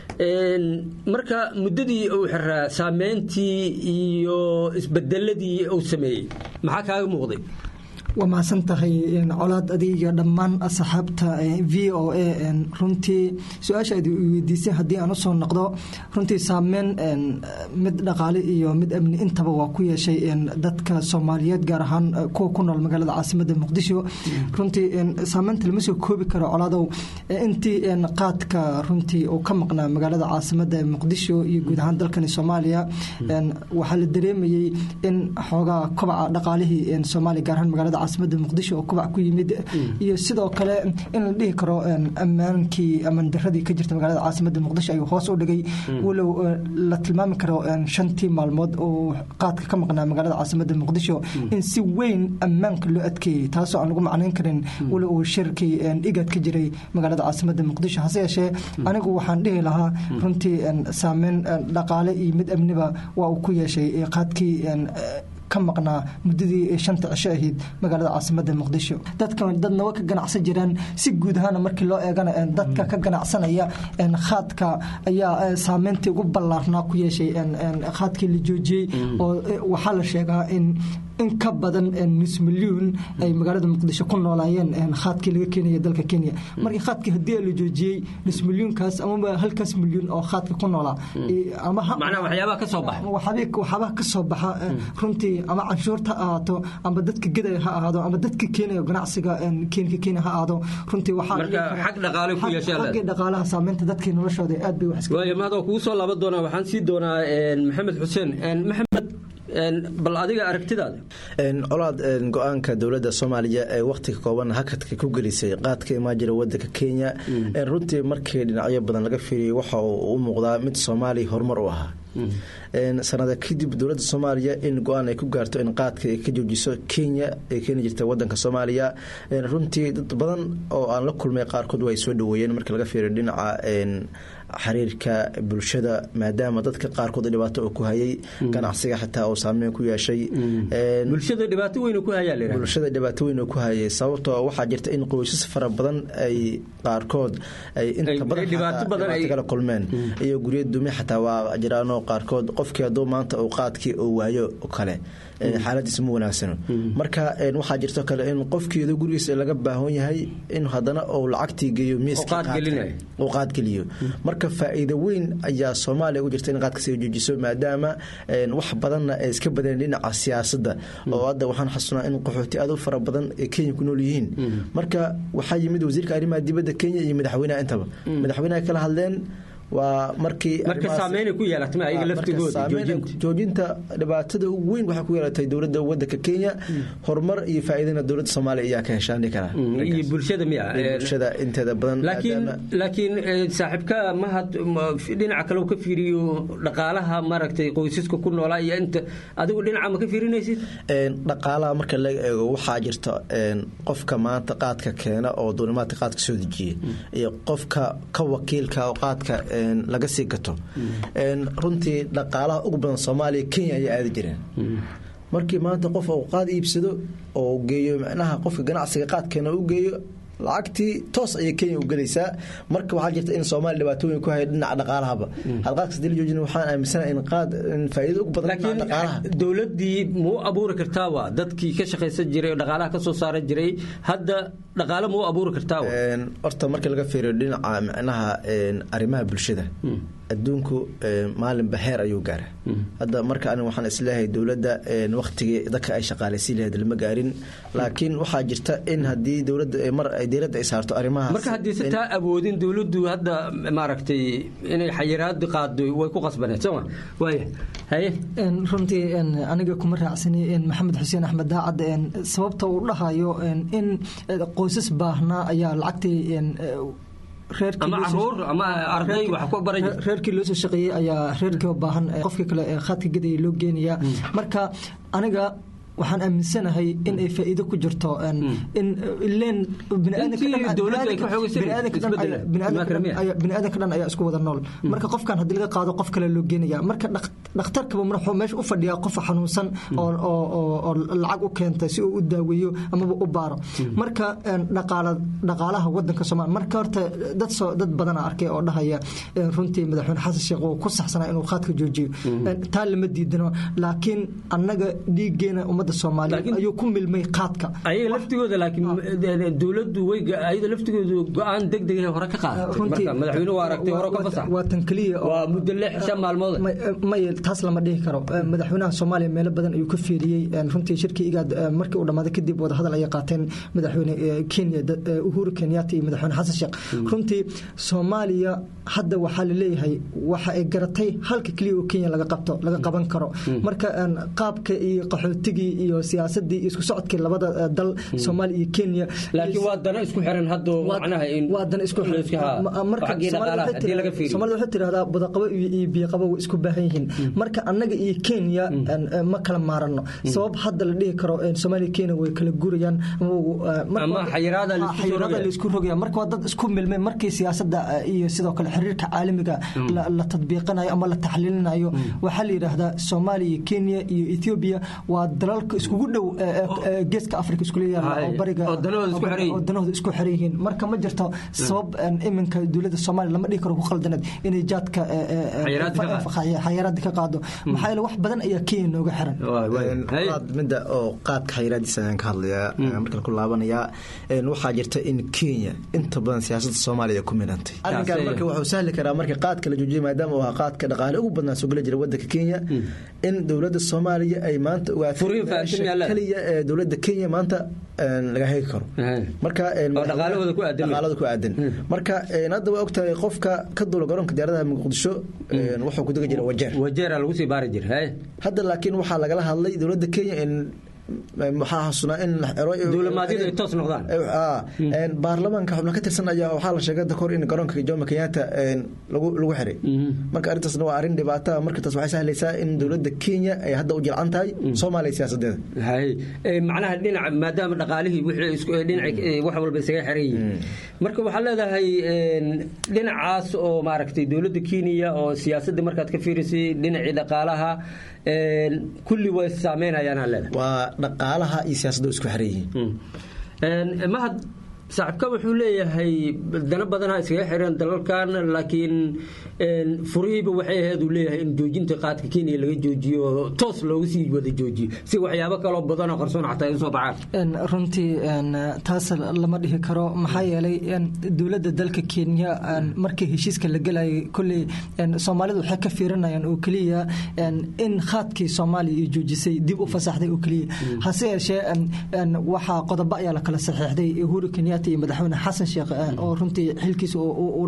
marka muddadii uu xiraa saameyntii iyo isbedeladii uu sameeyey maxaa kaaga muuqday waa mahadsan tahay colaad adiga dhammaan asxaabta v o a runtii su-aasha ad weydiisay haddii aan usoo noqdo runtii saameyn mid dhaqaale iyo mid amni intaba waa ku yeeshay dadka soomaaliyeed gaar ahaan kuwa ku nool magaalada caasimada muqdisho runtii saameynta lama soo koobi karo colaadow intii qaadka runtii uu ka maqnaa magaalada caasimada muqdisho iyo guud ahaan dalkani soomaaliya waxaa la dareemayey in xoogaa kobaca dhaqaalihii soomaaliya gaar ahaan magaalada caasimada muqdisho oo kubac ku yimid iyo sidoo kale in la dhihi karo ammaankii amaan daradii ka jirta magaalada caasimada muqdisho ayuu hoos u dhigay walow la tilmaami karo shantii maalmood oo qaadka ka maqnaa magaalada caasimada muqdisho in si weyn ammaanka loo adkeeyey taasoo aan lagu macnayn karin walow uu shirkii igad ka jiray magaalada caasimada muqdisho hase yeeshee anigu waxaan dhihi lahaa runtii saameyn dhaqaale iyo mid amniba waa uu ku yeeshay qaadkii ka maqnaa muddadii shanta cisho ahayd magaalada caasimada muqdisho dadkan dadna way ka ganacsan jiraan si guud ahaana markii loo eegana dadka ka ganacsanaya khaadka ayaa saameyntii ugu ballaarnaa ku yeeshay khaadkii la joojiyey oo waxaa la sheegaa in in ka badan nus milyuun ay magaalada muqdisho ku noolaayeen khaadkii laga keenaya dalka kenya markii khaadkii haddii la joojiyey nus milyuunkaas amaba halkaas milyuun oo khaadka ku noolaa waxyaabaha ka soo baxa waxyaabaha ka soo baxa runtii ama canshuurta ha ahaato ama dadka gedaya ha ahaado ama dadka keenaya ganacsiga keenka kenya ha ahaado runtii waxaaxaggii dhaqaalaha saameynta dadkii noloshooda aad bay waaya mahadoo kugu soo laaban doonaa waxaan sii doonaa maxamed xuseen maxamed bal adiga aragtidaada colaad go-aanka dowladda soomaaliya ee wakhtiga kooban hakadka ku gelisay qaadka imaan jira wadanka kenya runtii markii dhinacyo badan laga fiiriyay waxa uu u muuqdaa mid soomaaliya horumar u ahaa sanada kadib dowladda soomaaliya in go-aan ay ku gaarto in qaadka ay ka joojiso kenya ay keeni jirta wadanka soomaaliya runtii dad badan oo aan la kulmay qaarkood way soo dhaweeyeen marka laga fiiriyo dhinaca xiriirka bulshada maadaama dadka qaarkood dhibaato uu ku hayay ganacsiga xitaa uu saameyn ku yeeshay bulshada dhibaato weyn ku hayaa bulshada dhibaato weyn ku hayay sababtoo waxaa jirta in qoysas fara badan ay qaarkood ay inta badan kala kulmeen iyo guryo dumi xataa waa jiraanoo qaarkood qofkii hadduu maanta uu qaadkii uu waayo kale xaaladiisa ma wanaagsano marka waxaa jirto kale in qofkeeda gurigiisa laga baahan yahay in hadana uu lacagtii geeyo miiskuu qaadgeliyo marka faa'iido weyn ayaa soomaaliya u jirta in qaadka sii joojiso maadaama wax badanna ay iska badeen dhinaca siyaasadda oo hadda waxaan xasunaa in qaxooti aad u fara badan ee kenya ku nool yihiin marka waxaa yimid wasiirka arrimaha dibadda kenya iyo madaxweynaha intaba madaxweynaha kala hadleen waa markii joojinta dhibaatada ugu weyn waxay ku yeelatay dowladda wadanka kenya horumar iyo faa'iidana dowladda soomaaliya ayaa ka heshaani karaa iyo bulshada miya bulshada inteeda badan laakiin laakiin saaxiibka mahad dhinaca kale ka fiiriyo dhaqaalaha maaragtay qoysaska ku noolaa iyo inta adigu dhinaca ma ka fiirinaysid dhaqaalaha marka laga eego waxaa jirta qofka maanta qaadka keena oo duulimaadka qaadka soo dejiya iyo qofka ka wakiilka oo qaadka laga sii gato runtii dhaqaalaha ugu badan soomaaliya kenya ayaa aadi jireen markii maanta qof uu qaad iibsado oo geeyo macnaha qofka ganacsiga qaadkeena u geeyo lacagtii toos ayay kenya u gelaysaa marka waxaa jirta in soomaaliya dhibaatooyin ku haya dhinaca dhaqaalahaba had qaadkas dila joojin waxaan aaminsanahay in qaad in faa'iido ugu badan dhinaca dhaqaalaha dowladdii muu abuuri kartaa waa dadkii ka shaqaysan jiray oo dhaqaalaha ka soo saaran jiray hadda dhaqaale muu abuuri kartaa waa horta marka laga fiiriyo dhinaca macnaha arrimaha bulshada adduunku maalinba heer ayuu gaara hadda marka aniga waxaan isleeyahay dowladda waktigii dadka ay shaqaalaysiin lahayd lama gaarin laakiin waxaa jirta in haddii dowladda mar ay diiradda ay saarto arrimahaas marka haddii si taa awoodin dowladdu hadda maaragtay inay xayiraadi qaado way ku qasbaneed sooma waaya haye runtii aniga kuma raacsani maxamed xuseen axmed daacad sababta uu dhahayo in qoysas baahnaa ayaa lacagtii reerkii loo soo shaqeeyey ayaa reerkii baahan qofkii kale khaadka gadaya loo geenayaa marka aniga waxaan aaminsanahay in ay faa'iido ku jirto in ileen biniaadanka dhan ayaa isku wada nool marka qofkan haddii laga qaado qof kale loo geenaya marka dhakhtarkaba wuxuu meesha u fadhiyaa qof xanuunsan oo lacag u keentay si uu u daaweeyo amaba u baaro marka dhaqaalaha wadanka soomaaliya marka horta dad badana arkay oo dhahaya runtii madaxweyne xasan sheekh uu ku saxsanaa inuu khaadka joojiyo taa lama diidano laakiin annaga dhiiggeena ummadda soomaaliyeed ayuu ku milmay qaadka ayaga laftigooda laakiin dowladdu way ayada laftigoodu go-aan degdeg hore ka qaada marka madaxweynuhu waa aragtay hore ka fasax waa tan keliya waa muddo lix shan maalmood may taas lama dhihi karo madaxweynaha soomaaliya meelo badan ayuu ka fiiriyey runtii shirkii igaad markii uu dhammaaday kadib wadahadal ayay qaateen madaxweyne kenya uhuru kenyatta iyo madaxweyne xasan sheekh runtii soomaaliya hadda waxaa laleeyahay waxa ay garatay halka keliya oo kenya laga qabto laga qaban karo marka qaabka iyo qaxootigii iyo siyaasadii iyo isku socodkii labada dal soomaaliya iyo kenya laakiin waa dana isku xiran hadda macnaha in waa dana isku xiran soomaalida waxay tidhahdaa budaqabo iyo biyaqabo way isku baahan yihiin marka annaga iyo kenya ma kala maarano sabab hadda la dhihi karo soomaaliya kenya way kala gurayaan ama xayiraada laisku rogaya marka waa dad isku milmay markii siyaasadda iyo sidoo kale xiriirka caalamiga la tadbiiqinayo ama la taxliilinayo waxaa la yidhaahdaa soomaaliya iyo kenya iyo ethiopia waa dalalka iskugu dhow geeska afrika iskula yaala oo bariga oo danahooda isku xiran yihiin marka ma jirto sabab iminka dowladda soomaaliya lama dhihi karo ku khaldaneed inay jaadka xayiraadi ka qaado maxaa yeele wax badan ayaa kenya nooga xiran midda oo qaadka xayiraadiisa ayaan ka hadlayaa markaan ku laabanayaa waxaa jirta in kenya inta badan siyaasadda soomaaliya ku midhantay arrinkan marka wuxuu sahli karaa marka qaadka la joojiyay maadaama uu ahaa qaadka dhaqaale ugu badnaa soo gala jira wadanka kenya in dowladda soomaaliya ay maanta ogaatay keliya ee dowladda kenya maanta laga hegi karo marka dhaqaalahooda ku aadan dhaqaalada ku aadan marka hadda waa ogtahay qofka ka duula garoonka diyaaradaha muqdisho wuxuu ku degi jira wajeer wajeera lagu sii baari jira hadda laakiin waxaa lagala hadlay dowladda kenya in maxaa xasunaa in dowlamaadiyadu ay toos noqdaan baarlamaanka xubno ka tirsan ayaa waxaa la sheegay dakor in garoonka jomo kenyatta lagu lagu xiray marka arrintaasna waa arrin dhibaata marka taas waxay sahlaysaa in dowladda kenya ay hadda u jilcan tahay soomaaliya siyaasadeeda hay macnaha dhinaca maadaama dhaqaalihii wixii dhinaca wax walba isaga xiran yihiin marka waxaa leedahay dhinacaas oo maaragtay dowladda kenya oo siyaasadda markaad ka fiirisay dhinacii dhaqaalaha kulli way saameynayaan leedahay waa dhaqaalaha iyo siyaasadda isku xiran yihiin mahad saaxiibka wuxuu leeyahay dana badanaa iskaga xiran dalalkan laakiin furihiiba waxay ahayd uu leeyahay in joojinta qaadka kenya laga joojiyo toos looga sii wada joojiyo si waxyaabo kaloo badanoo qarsoon xataa ay usoo baxaan runtii taas lama dhihi karo maxaa yeelay dowladda dalka kenya markii heshiiska la gelayay kolley soomaalidu waxay ka fiirinayaan oo keliya in khaadkii soomaaliya iyo joojisay dib u fasaxday oo keliya hase yeeshee waxaa qodobo ayaa la kala saxiixday uhuru kenya iyo madaxweyne xasan sheekh oo runtii xilkiisa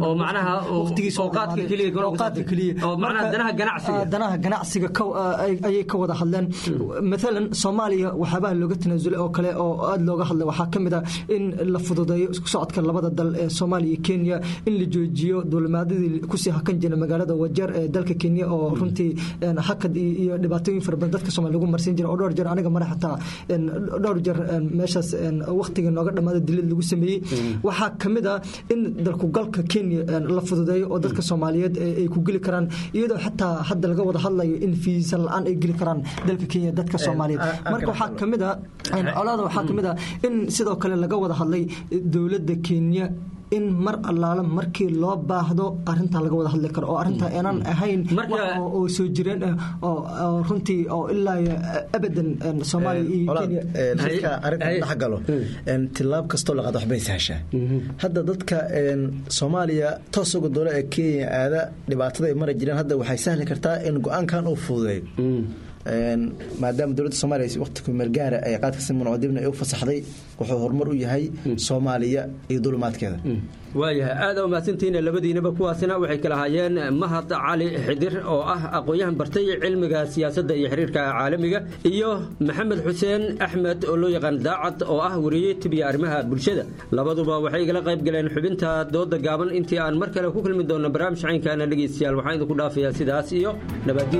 danaha ganacsiga ayay ka wada hadleen maalan soomaaliya waxyaabaha looga tanaasulay oo kale oo aada looga hadlay waxaa ka mid ah in la fududeeyo isku socodka labada dal ee soomaaliya iyo kenya in la joojiyo duulimaadadii kusii hakan jira magaalada wajeer ee dalka kenya oo runtii hakad iyo dhibaatooyin fara badan dadka soomaaliya lagu marsiin jira oo dhowr jeer aniga mare xataa dhowr jeer meeshaas waqtiga nooga dhammaada dilid lagu sameeyey waxaa ka mid ah in dalkugalka kenya la fududeeyo oo dadka soomaaliyeed ay ku geli karaan iyadoo xataa hadda laga wada hadlayo in fiisa la-aan ay geli karaan dalka kenya dadka soomaaliyeed marka waxaa ka mid ah colaada waxaa ka mid ah in sidoo kale laga wada hadlay dowladda kenya in mar allaala markii loo baahdo arintaa laga wada hadli karo oo arintaa aanan ahayn oo soo jireen oo runtii oo ilaa abadan soomaaliya iyo kenya marka arrintan dhex galo tilaab kastoo la qaado waxbay sahashaa hadda dadka soomaaliya toos uga doola ee kenya aada dhibaatada ay mara jireen hadda waxay sahli kartaa in go-aankan uu fududeeyo maadaama dowladda soomaaliya waqti kumeelgaara ay qaadka siman dibna ay u fasaxday wuxuu horumar u yahay soomaaliya iyo dulumaadkeeda waayahay aad u mahadsantihiin labadiinaba kuwaasina waxay kala haayeen mahad cali xidir oo ah aqoon-yahan bartay cilmiga siyaasadda iyo xiriirka caalamiga iyo maxamed xuseen axmed oo loo yaqaan daacad oo ah wariye tibiya arrimaha bulshada labaduba waxay igala qayb galeen xubinta dooda gaaban intii aan mar kale ku kulmi doonno barnaamij caynkaana dhegeystayaal waxaan idinku dhaafayaa sidaas iyo nabaddiin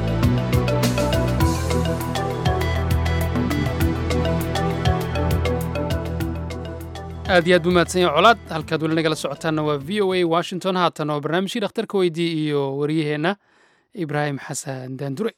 aad iyo aad buu mahadsan yahay colaad halkaad weli nagala socotaanna waa v o a washington haatan oo barnaamijkii dhakhtarka weydii iyo waryaheenna ibraahim xasan daandure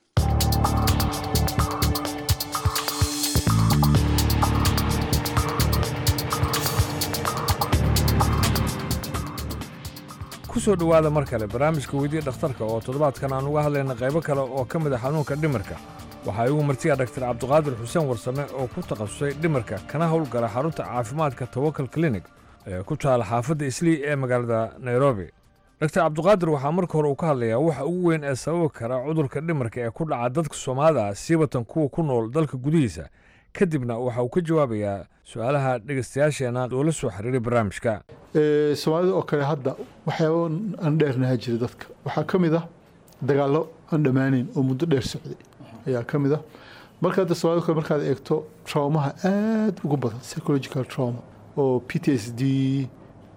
ku soo dhowaada mar kale barnaamijka weydii dhakhtarka oo toddobaadkan aan uga hadlayna qaybo kale oo ka mid a xanuunka dhimirka waxaa igu martiya dhaktar cabdiqaadir xuseen warsame oo ku takhasusay dhimirka kana howlgala xarunta caafimaadka tawakal klinig ee ku taala xaafadda islii ee magaalada nairobi dhaktar cabdiqaadir waxaa marka hore uu ka hadlayaa waxa ugu weyn ee sababi kara cudurka dhimirka ee ku dhaca dadka soomaalida ah siibatan kuwa ku nool dalka gudihiisa kadibna waxa uu ka jawaabayaa su-aalaha dhegaystayaasheenna oo la soo xiriiray barnaamijka soomaalida oo kale hadda waxyaaba aan dheernaha jira dadka waxaa ka mid ah dagaallo aan dhammaanayn oo muddo dheer socday ayaa ka mid ah marka hadda soomaalida kale markaad eegto traumaha aada ugu badan psychological trauma oo p t s d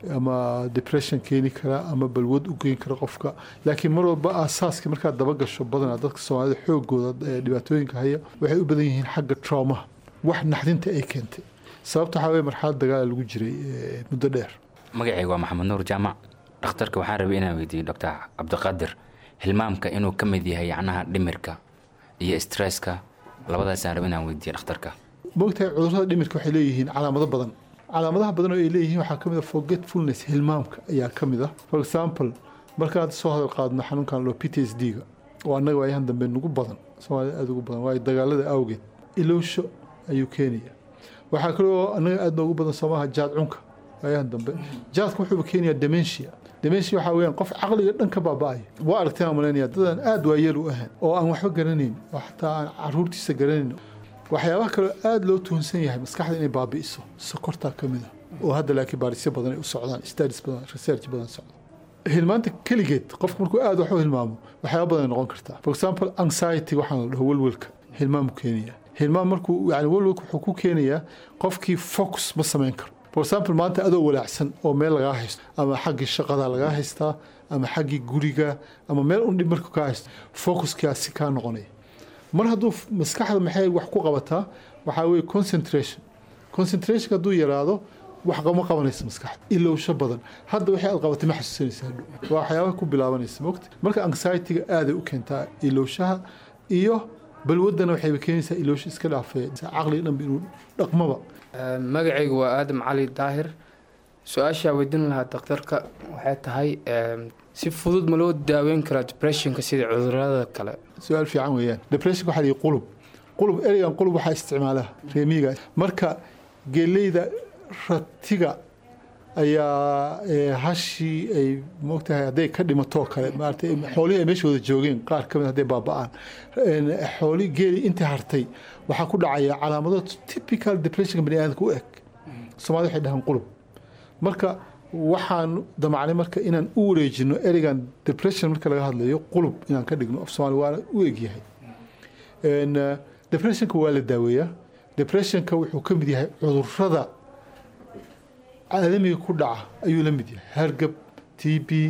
ama depression keeni kara ama balwad u geyn kara qofka laakiin mar walba aasaaska markaad daba gasho badanaa dadka soomaalida xoogooda ee dhibaatooyinka haya waxay u badan yihiin xagga traumaha wax naxdinta ay keentay sababta waxaa weye marxalad dagaala lagu jiray muddo dheer magacayga waa maxamed nuur jaamac dhakhtarka waxaan rabay inaan weydiiyo doctor cabdiqaadir hilmaamka inuu ka mid yahay yacnaha dhimirka iyo stresska labadaasaan rabay inaan weydiiyo dhakhtarka moogtahay cudurrada dhimirka waxay leeyihiin calaamado badan calaamadaha badan oo ay leeyihiin waxaa ka mid a forgetfulness hilmaamka ayaa ka mid ah for example markaan soo hadal qaadno xanuunkan loo p t s d ga oo annaga waayahan dambe nugu badan soomaalida aada ugu badan waayo dagaalada awgeed ilowsho ayuu keenaya waxaa kaloo annaga aada noogu badan soomaha jaad cunka waayahan dambe jaadka wuxuuba keenayaa dementia dementia waxaa weeyaan qof caqliga dhan ka baaba'aya waa aragteen aan malaynaya dadaan aada waayeel u ahayn oo aan waxba garanayn oo xataa aan caruurtiisa garanayn waxyaabaha kaloo aada loo tuhunsan yahay maskaxda inay baabi'iso sokortaa ka mid a oo hadda laakiin baarisyo badan ay u socdaan studies badan research badan socdo hilmaanta keligeed qofka markuu aada wax u hilmaamo waxyaaba badan ay noqon kartaa for example anxiety waxaan la dhaho welwelka hilmaamu keenaya hilmaam markuu yani welwelka wuxuu ku keenayaa qofkii focus ma samayn karo for example maanta adoo walaacsan oo meel lagaa haysto ama xaggii shaqada lagaa haystaa ama xaggii guriga ama meel un dhib marka kaa haysto focuskaasi kaa noqonaya mar hadduu maskaxda maxay wax ku qabataa waxaa weye concentration concentration hadduu yaraado wax ma qabanaysa maskaxda ilowsho badan hadda waxay aad qabatay ma xasuusanaysa hadhow waa waxyaabaha ku bilaabanaysa mogta marka anxietyga aaday u keentaa ilowshaha iyo balwadana waxayba keenaysaa iloosho iska dhaafee caqliga dhanba inuu dhaqmaba magacaygu waa aadam cali daahir su-aashaa weydiin lahaa daktarka waxay tahay si fudud ma loo daaweyn karaa depressionka sida cudurada kale su-aal fiican weeyaan depressionka waxaa lihi qulub qulub ereygan qulub waxaa isticmaalaha reemiga marka geeleyda ratiga ayaa hashii ay moogtahay hadday ka dhimatoo kale maarata xoolihii ay meeshooda joogeen qaar ka mid hadday baaba'aan xooli geeli intii hartay waxaa ku dhacaya calaamado typical depressionka bani aadamka u eg soomaalida waxay dhahaan qulub marka waxaan damacnay marka inaan u wareejino ereygan depression marka laga hadlayo qulub inaan ka dhigno af soomaali waana u egyahay depressionka waa la daaweeyaa depressionka wuxuu ka mid yahay cudurada caalamiga ku dhaca ayuu la mid yahay hargab t b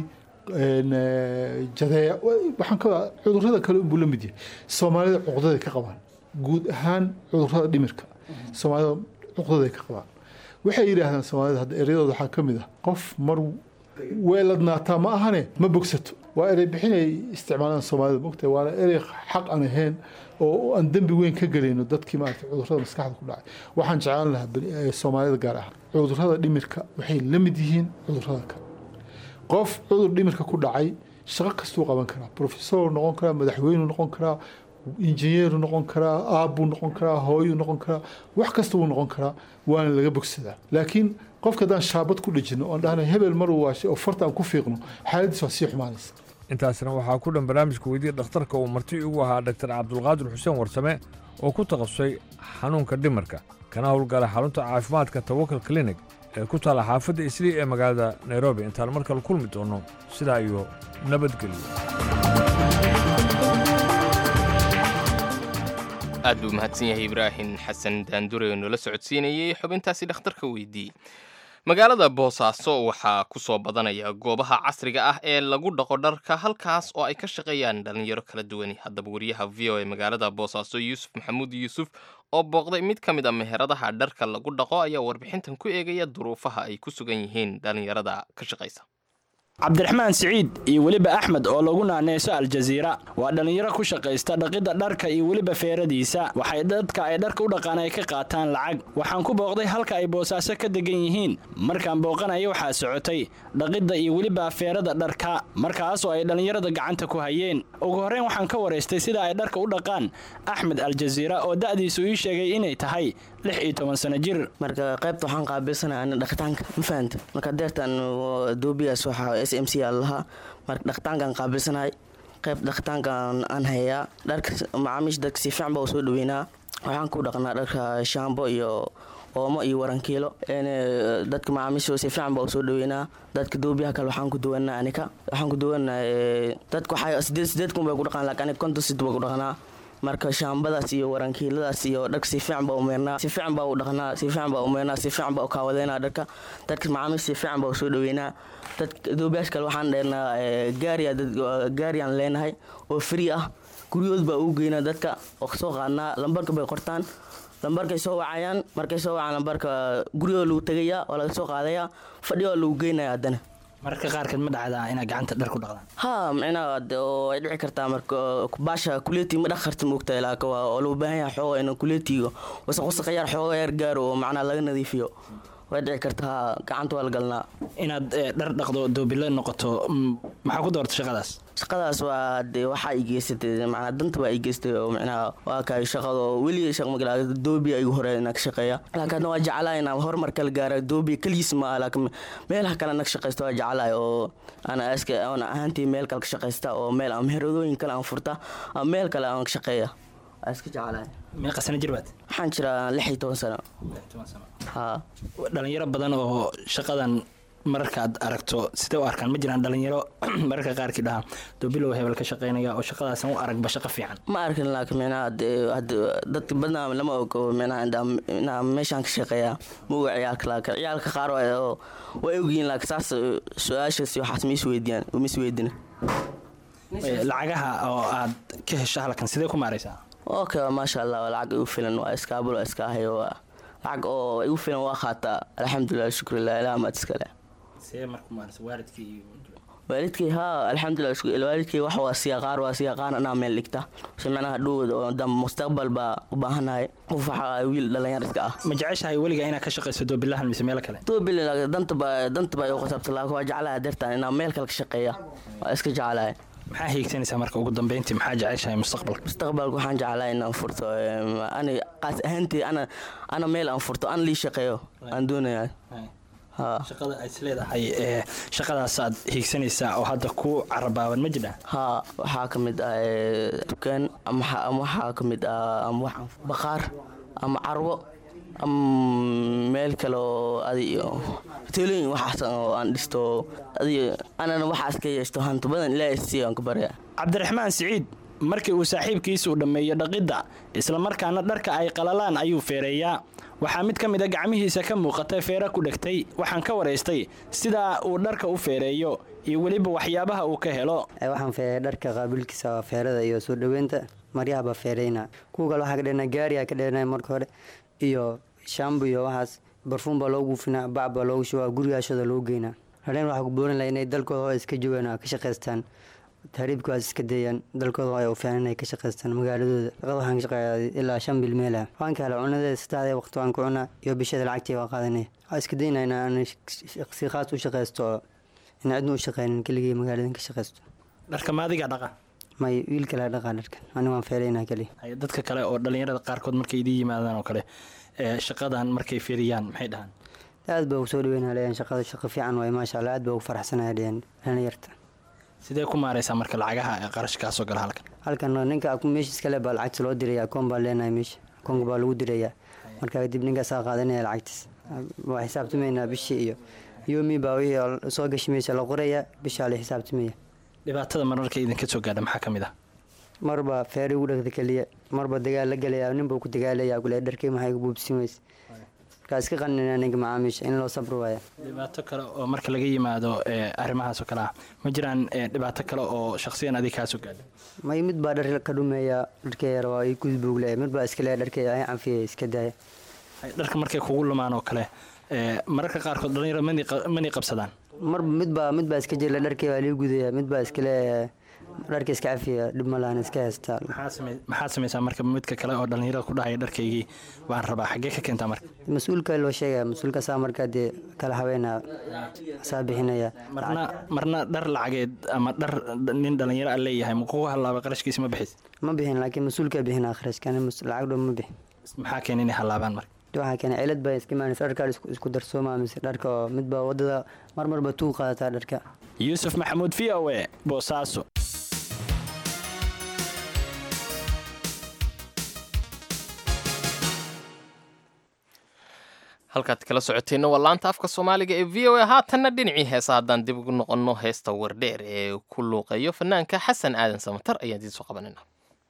jadeec waxaan ka cudurada kale unbuu la mid yahay soomaalida cuqdaday ka qabaan guud ahaan cudurada dhimirka soomaalida cuqdaday ka qabaan waxay yidhaahdaan soomaalida hadda ereyadooda waxaa ka mid ah qof mar weeladnaataa ma ahane ma bogsato waa erey bixinay isticmaalaan soomaalida mogtahay waana erey xaq aan ahayn oo aan dembi weyn ka gelayno dadkii maarata cudurrada maskaxda ku dhacay waxaan jeclaan lahaa soomaalida gaar ahaan cudurrada dhimirka waxay la mid yihiin cudurrada kale qof cudur dhimirka ku dhacay shaqo kastuu qaban karaa profesor noqon karaa madaxweynu noqon karaa injineeru noqon karaa aabbuu noqon karaa hooyuu noqon karaa wax kasta wuu noqon karaa waana laga bogsadaa laakiin qofka haddaan shaabad ku dhejino oon dhahna hebel maruu waashay oo farta aan ku fiiqno xaaladiis waa sii xumaanaysa intaasna waxaa ku dhan barnaamijka weydiya dhakhtarka uu marti ugu ahaa dhaktar cabdulqaadir xuseen warsame oo ku takhasusay xanuunka dhimarka kana howlgala xarunta caafimaadka tawakal clinic ee ku taalla xaafadda islii ee magaalada nairobi intaan mar kale kulmi doono sidaa iyo nabadgelyo aad buu mahadsan yahay ibraahim xasan daandure oo noola socodsiinayey xubintaasi dhakhtarka weydiiyey magaalada boosaaso waxaa ku soo badanaya goobaha casriga ah ee lagu dhaqo dharka halkaas oo ay ka shaqeeyaan dhallinyaro kala duwani haddaba wariyaha v o e magaalada boosaaso yuusuf maxamuud yuusuf oo booqday mid ka mid a meheradaha dharka lagu dhaqo ayaa warbixintan ku eegaya duruufaha ay ku sugan yihiin dhallinyarada ka shaqaysa cabdiraxmaan siciid iyo weliba axmed oo lagu naaneyso aljaziira waa dhallinyaro ku shaqaysta dhaqidda dharka iyo weliba feeradiisa waxay dadka ay dharka u dhaqaan ay ka qaataan lacag waxaan ku booqday halka ay boosaaso ka degan yihiin markaan booqanaya waxaa socotay dhaqidda iyo weliba feerada dharka markaasoo ay dhallinyarada gacanta ku hayeen ugu horreyn waxaan ka waraystay sida ay dharka u dhaqaan axmed aljaziira oo da'diisu ii sheegay inay tahay lix iyo toban sano jir marka qaybta waxaan qaabilsanaya ana dhaqitaanka ma fahanta marka deertan doobiyaas waxaa s m c aa lahaa marka dhaqitaankaan qaabilsanahay qayb dhaqitaankaan aan hayaa dharka macaamiisha dadka si fiican baa u soo dhaweynaa waxaan ku dhaqnaa dharka shaambo iyo oomo iyo warankiilo dadka macaamiisha si fiican baa u soo dhaweynaa dadka doobiyaha kale waxaan ku duwanaa anika waxaan ku duwanaa dadka waxaa sideed sideed kun bay ku dhaqaan laakiin anika konton sid baa ku dhaqnaa marka shaambadaas iyo warankiiladaas iyo dharka si fiican baa umeernaa si fiican baa u dhaqnaa si fiican baa umeernaa si fiican baa u kaawadeynaa dharka dadka macaamiisha si fiican baa u soo dhaweynaa dadka doobiyaasha kale waxaan dheernaa gaariya gaariyaan leenahay oo free ah guryahood baa ugu geynaa dadka oo kasoo qaadnaa lambarka bay qortaan lambarkay soo wacayaan markay soo wacaan lambarka guryahoo lagu tegayaa oo laga soo qaadayaa fadhiyo lagu geynaya haddana mararka qaarkeed ma dhacdaa inaad gacanta dhar ku dhaqdaan ha micnaha oo ay dhici kartaa marka baasha kuleeti ma dhaq karta moogtahay laakiin waa oo loo baahan yahay xooga in kuleetiga wasaq wasaq yar xooga yar gaaro oo macnaha laga nadiifiyo way dhici kartaa gacanta waa la galnaa inaad dhar dhaqdo doobilo noqoto maxaa ku doorta shaqadaas shaqadaas waa de waxaa i geysatay macnaa danta baa i geystay oo micnaha waa kaay shaqado weli shaq magala doobiya igu hore inaan ka shaqeeya laakiin hadna waa jeclaa inaan horumar kala gaara doobiya keligiis ma aha laakiin meelaha kale anag shaqaysta waa jeclahay oo ana aska aan ahaantii meel kale ka shaqaysta oo meel aan meheradooyin kale aan furta ama meel kale aan ka shaqeeya waa iska jeclahay meeqa sano jir baad waxaan jiraa lix iyo toban sano ha dhalinyaro badan oo shaqadan mararkaad aragto sidee u arkaan ma jiraan dhalinyaro mararka qaarkii dhaha doobilow hebel ka shaqeynaya oo shaqadaasan u aragba shaqo fiican ma arkin laakiin micnaha dadka badnaa lama ogo micnaha inaa meeshaan ka shaqeeya ma oga ciyaalka laakiin ciyaalka qaar way ogyihiin laakiin saas su-aashaasi waxaas ma isweydiiyaan ma isweydina lacagaha oo aad ka hesho halkan sidee ku maaraysaa okay maasha allah waa lacag igu filan waa iskaabul waa iska ahayo waa lacag oo igu filan waa qaataa alxamdulilah shukrillah ilaah maad iskale waalidkay haa alxamdulilah waalidkay wax waa siya qaar waa siya qaar anaa meel dhigta si macnaha dhowd oo dam mustaqbal baa u baahanahay qof waxa wiil dhalinyar iska ah ma jeceshahay weliga inaad ka shaqayso doobilahan mise meel kale doobil danta baa danta baa igu qasabta laakiin waa jeclahay deertaan inaa meel kale ka shaqeeya waa iska jeclahay maxaa hiigsanaysaa marka ugu dambeyntii maxaa jeceshahay mustaqbalka mustaqbalka waxaan jeclahay inaan furto ani qaas ahaantii ana ana meel aan furto aan lii shaqeeyo aan doonayaa shaqada aad isleedahay ee shaqadaasaad hiigsanaysaa oo hadda ku carabaaban ma jiraan haa waxaa ka mid ah dukaan ama waxaa ka mid ah ama wax baqaar ama carwo ama meel kale oo adi hoteelooyin waxaas oo aan dhisto adi anana waxaas ka yeeshto hanti badan ilaahay si aan ku barya cabdiraxmaan siciid markii uu saaxiibkiisu dhammeeyo dhaqidda islamarkaana dharka ay qalalaan ayuu feereeyaa waxaa mid ka mid a gacmihiisa ka muuqata feere ku dhegtay waxaan ka waraystay sidaa uu dharka u feereeyo iyo weliba waxyaabaha uu ka helo waxaan feereeya dharka qaabilkiisa waa feerada iyo soo dhoweynta maryahaba feereyna kuwa kale waxaa ka dhehnaa gaariyaa ka dhehnaa marka hore iyo shambu iyo waxaas barfuun baa loo guufinaa bac baa loogu shubaa gurigaashooda loo geynaa hadheen waxaa ku boorin laha inay dalkooda oo iska joogaan oo ka shaqaystaan tahriibkaas iska dayaan dalkooda ay u fiican inay ka shaqaystaan magaaladooda shaqada waxaan ka shaqeeyaa ilaa shan bil meel ah waxaan ka helaa cunadeeda saddexdee waqti waan ku cunaa iyo bishada lacagtii waa qaadanaya waxaa iska daynaa in aan si khaas u shaqaysto oo in cidna u shaqeynin keligii magaaladan ka shaqaysto dharka maadiga dhaqa may wiil kale dhaqa dharka aniga waan feelaynaa keliya Hay, dadka kale oo dhalinyarada qaarkood markay idin yimaadaan oo kale ee, shaqadan markay fiiriyaan maxay dhahaan aad baa ugu soo dhaweynaa leeyahan shaqada shaqo fiican waay maasha allah aad baa ugu faraxsanaya leeyahan dhalinyarta sidee ku maareysaa marka lacagaha ee qarashkaasoo gala halkan halkan ninka meesha iskale baa lacagta loo diraya akoon baan leenahay meesha akoonka baa lagu dirayaa marka kadib ninkaasaa qaadanaya lacagtiis waa xisaabtamaynaa bishii iyo yomi baa wixii soo gashi meesha la qoraya bishaa la xisaabtamaya dhibaatada mararka idinka soo gaadha maxaa ka mid ah marba feeri ugu dhagda keliya marba dagaal la gelaya ninbuu ku dagaalaya kule dharkii maxay ku buubsin weyse markaa iska qaninaa ninka macaamiisha in loo sabri waaya dhibaato kale oo marka laga yimaado ee, arrimahaas oo kale ah ma jiraan ee, dhibaato kale oo shakhsiyan adiga kaa soo gaadha may mid baa dhar ka dhumeeya dharkee yar waa ii gudbuugle mid baa iska leeya dharkee ay canfiya iska daaya Hay, dharka markay kugu lumaan oo kale ee, mararka qaarkood dhalinyaro mani qa- mani qabsadaan marba mid baa mid baa iska jira dharkii waa lii gudaya mid baa iska leeya dharka iska cafiya dhib ma lahan iska haystaa maxaa same- maxaad samaysaa marka midka kale oo dhalinyarada ku dhahaya dharkaygii waan rabaa xaggee ka keentaa marka mas-uulka loo sheegaya mas-uulka saa markaa dee kala habeynaya saa bixinaya marna marna dhar lacageed ama dhar nin dhalinyaro a leeyahay ma kugu halaaba qarashkiisa ma bixis ma bixin laakiin mas-uulka bixina kharashkan lacag dhow ma bixin maxaa keena inay halaabaan marka waxaa keenay cilad baa iska imaanaysa dharkaa isku- isku darsooma mise dharka oo mid baa wadada mar marba tuu qaadataa dharka yuusuf maxamuud v o e boosaaso halkaad kala socoteenna waa laanta afka soomaaliga ee v o a haatanna dhinacii heesa haddaan dib ugu noqonno heesta wardheer ee ku luuqeeyo fanaanka xasan aadan samatar ayaan idiin soo qabanayna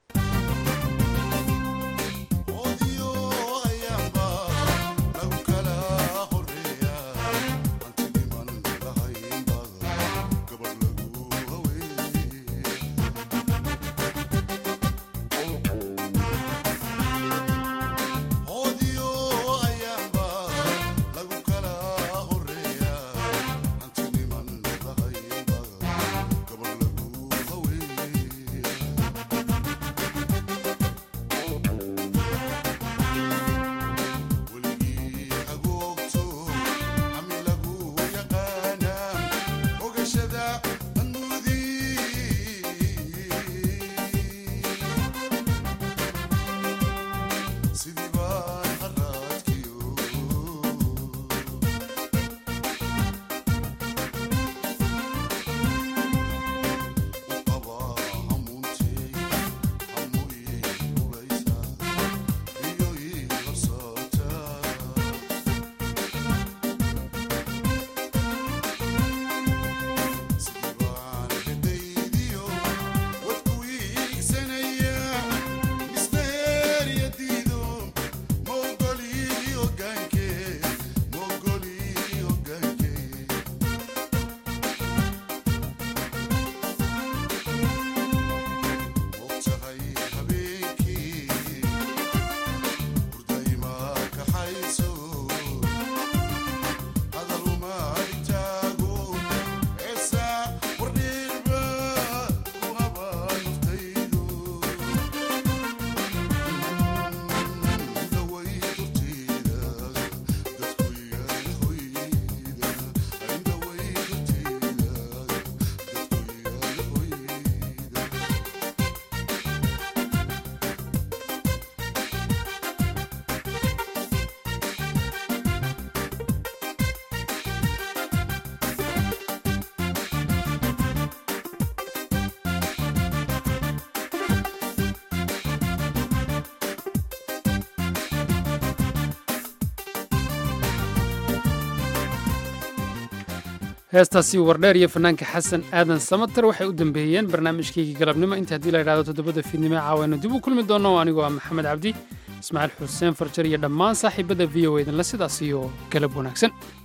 heestaasi wardheer iyo fanaanka xasan aadan samater waxay u dambeeyeen barnaamijkaygii galabnimo inta haddii la idhahdo toddobada fiidnimo caawaynu dib u kulmi doonno anigoo ah maxamed cabdi ismaaciil xuseen farjar iyo dhammaan saaxiibada v o edanla sidaas iyo galab wanaagsan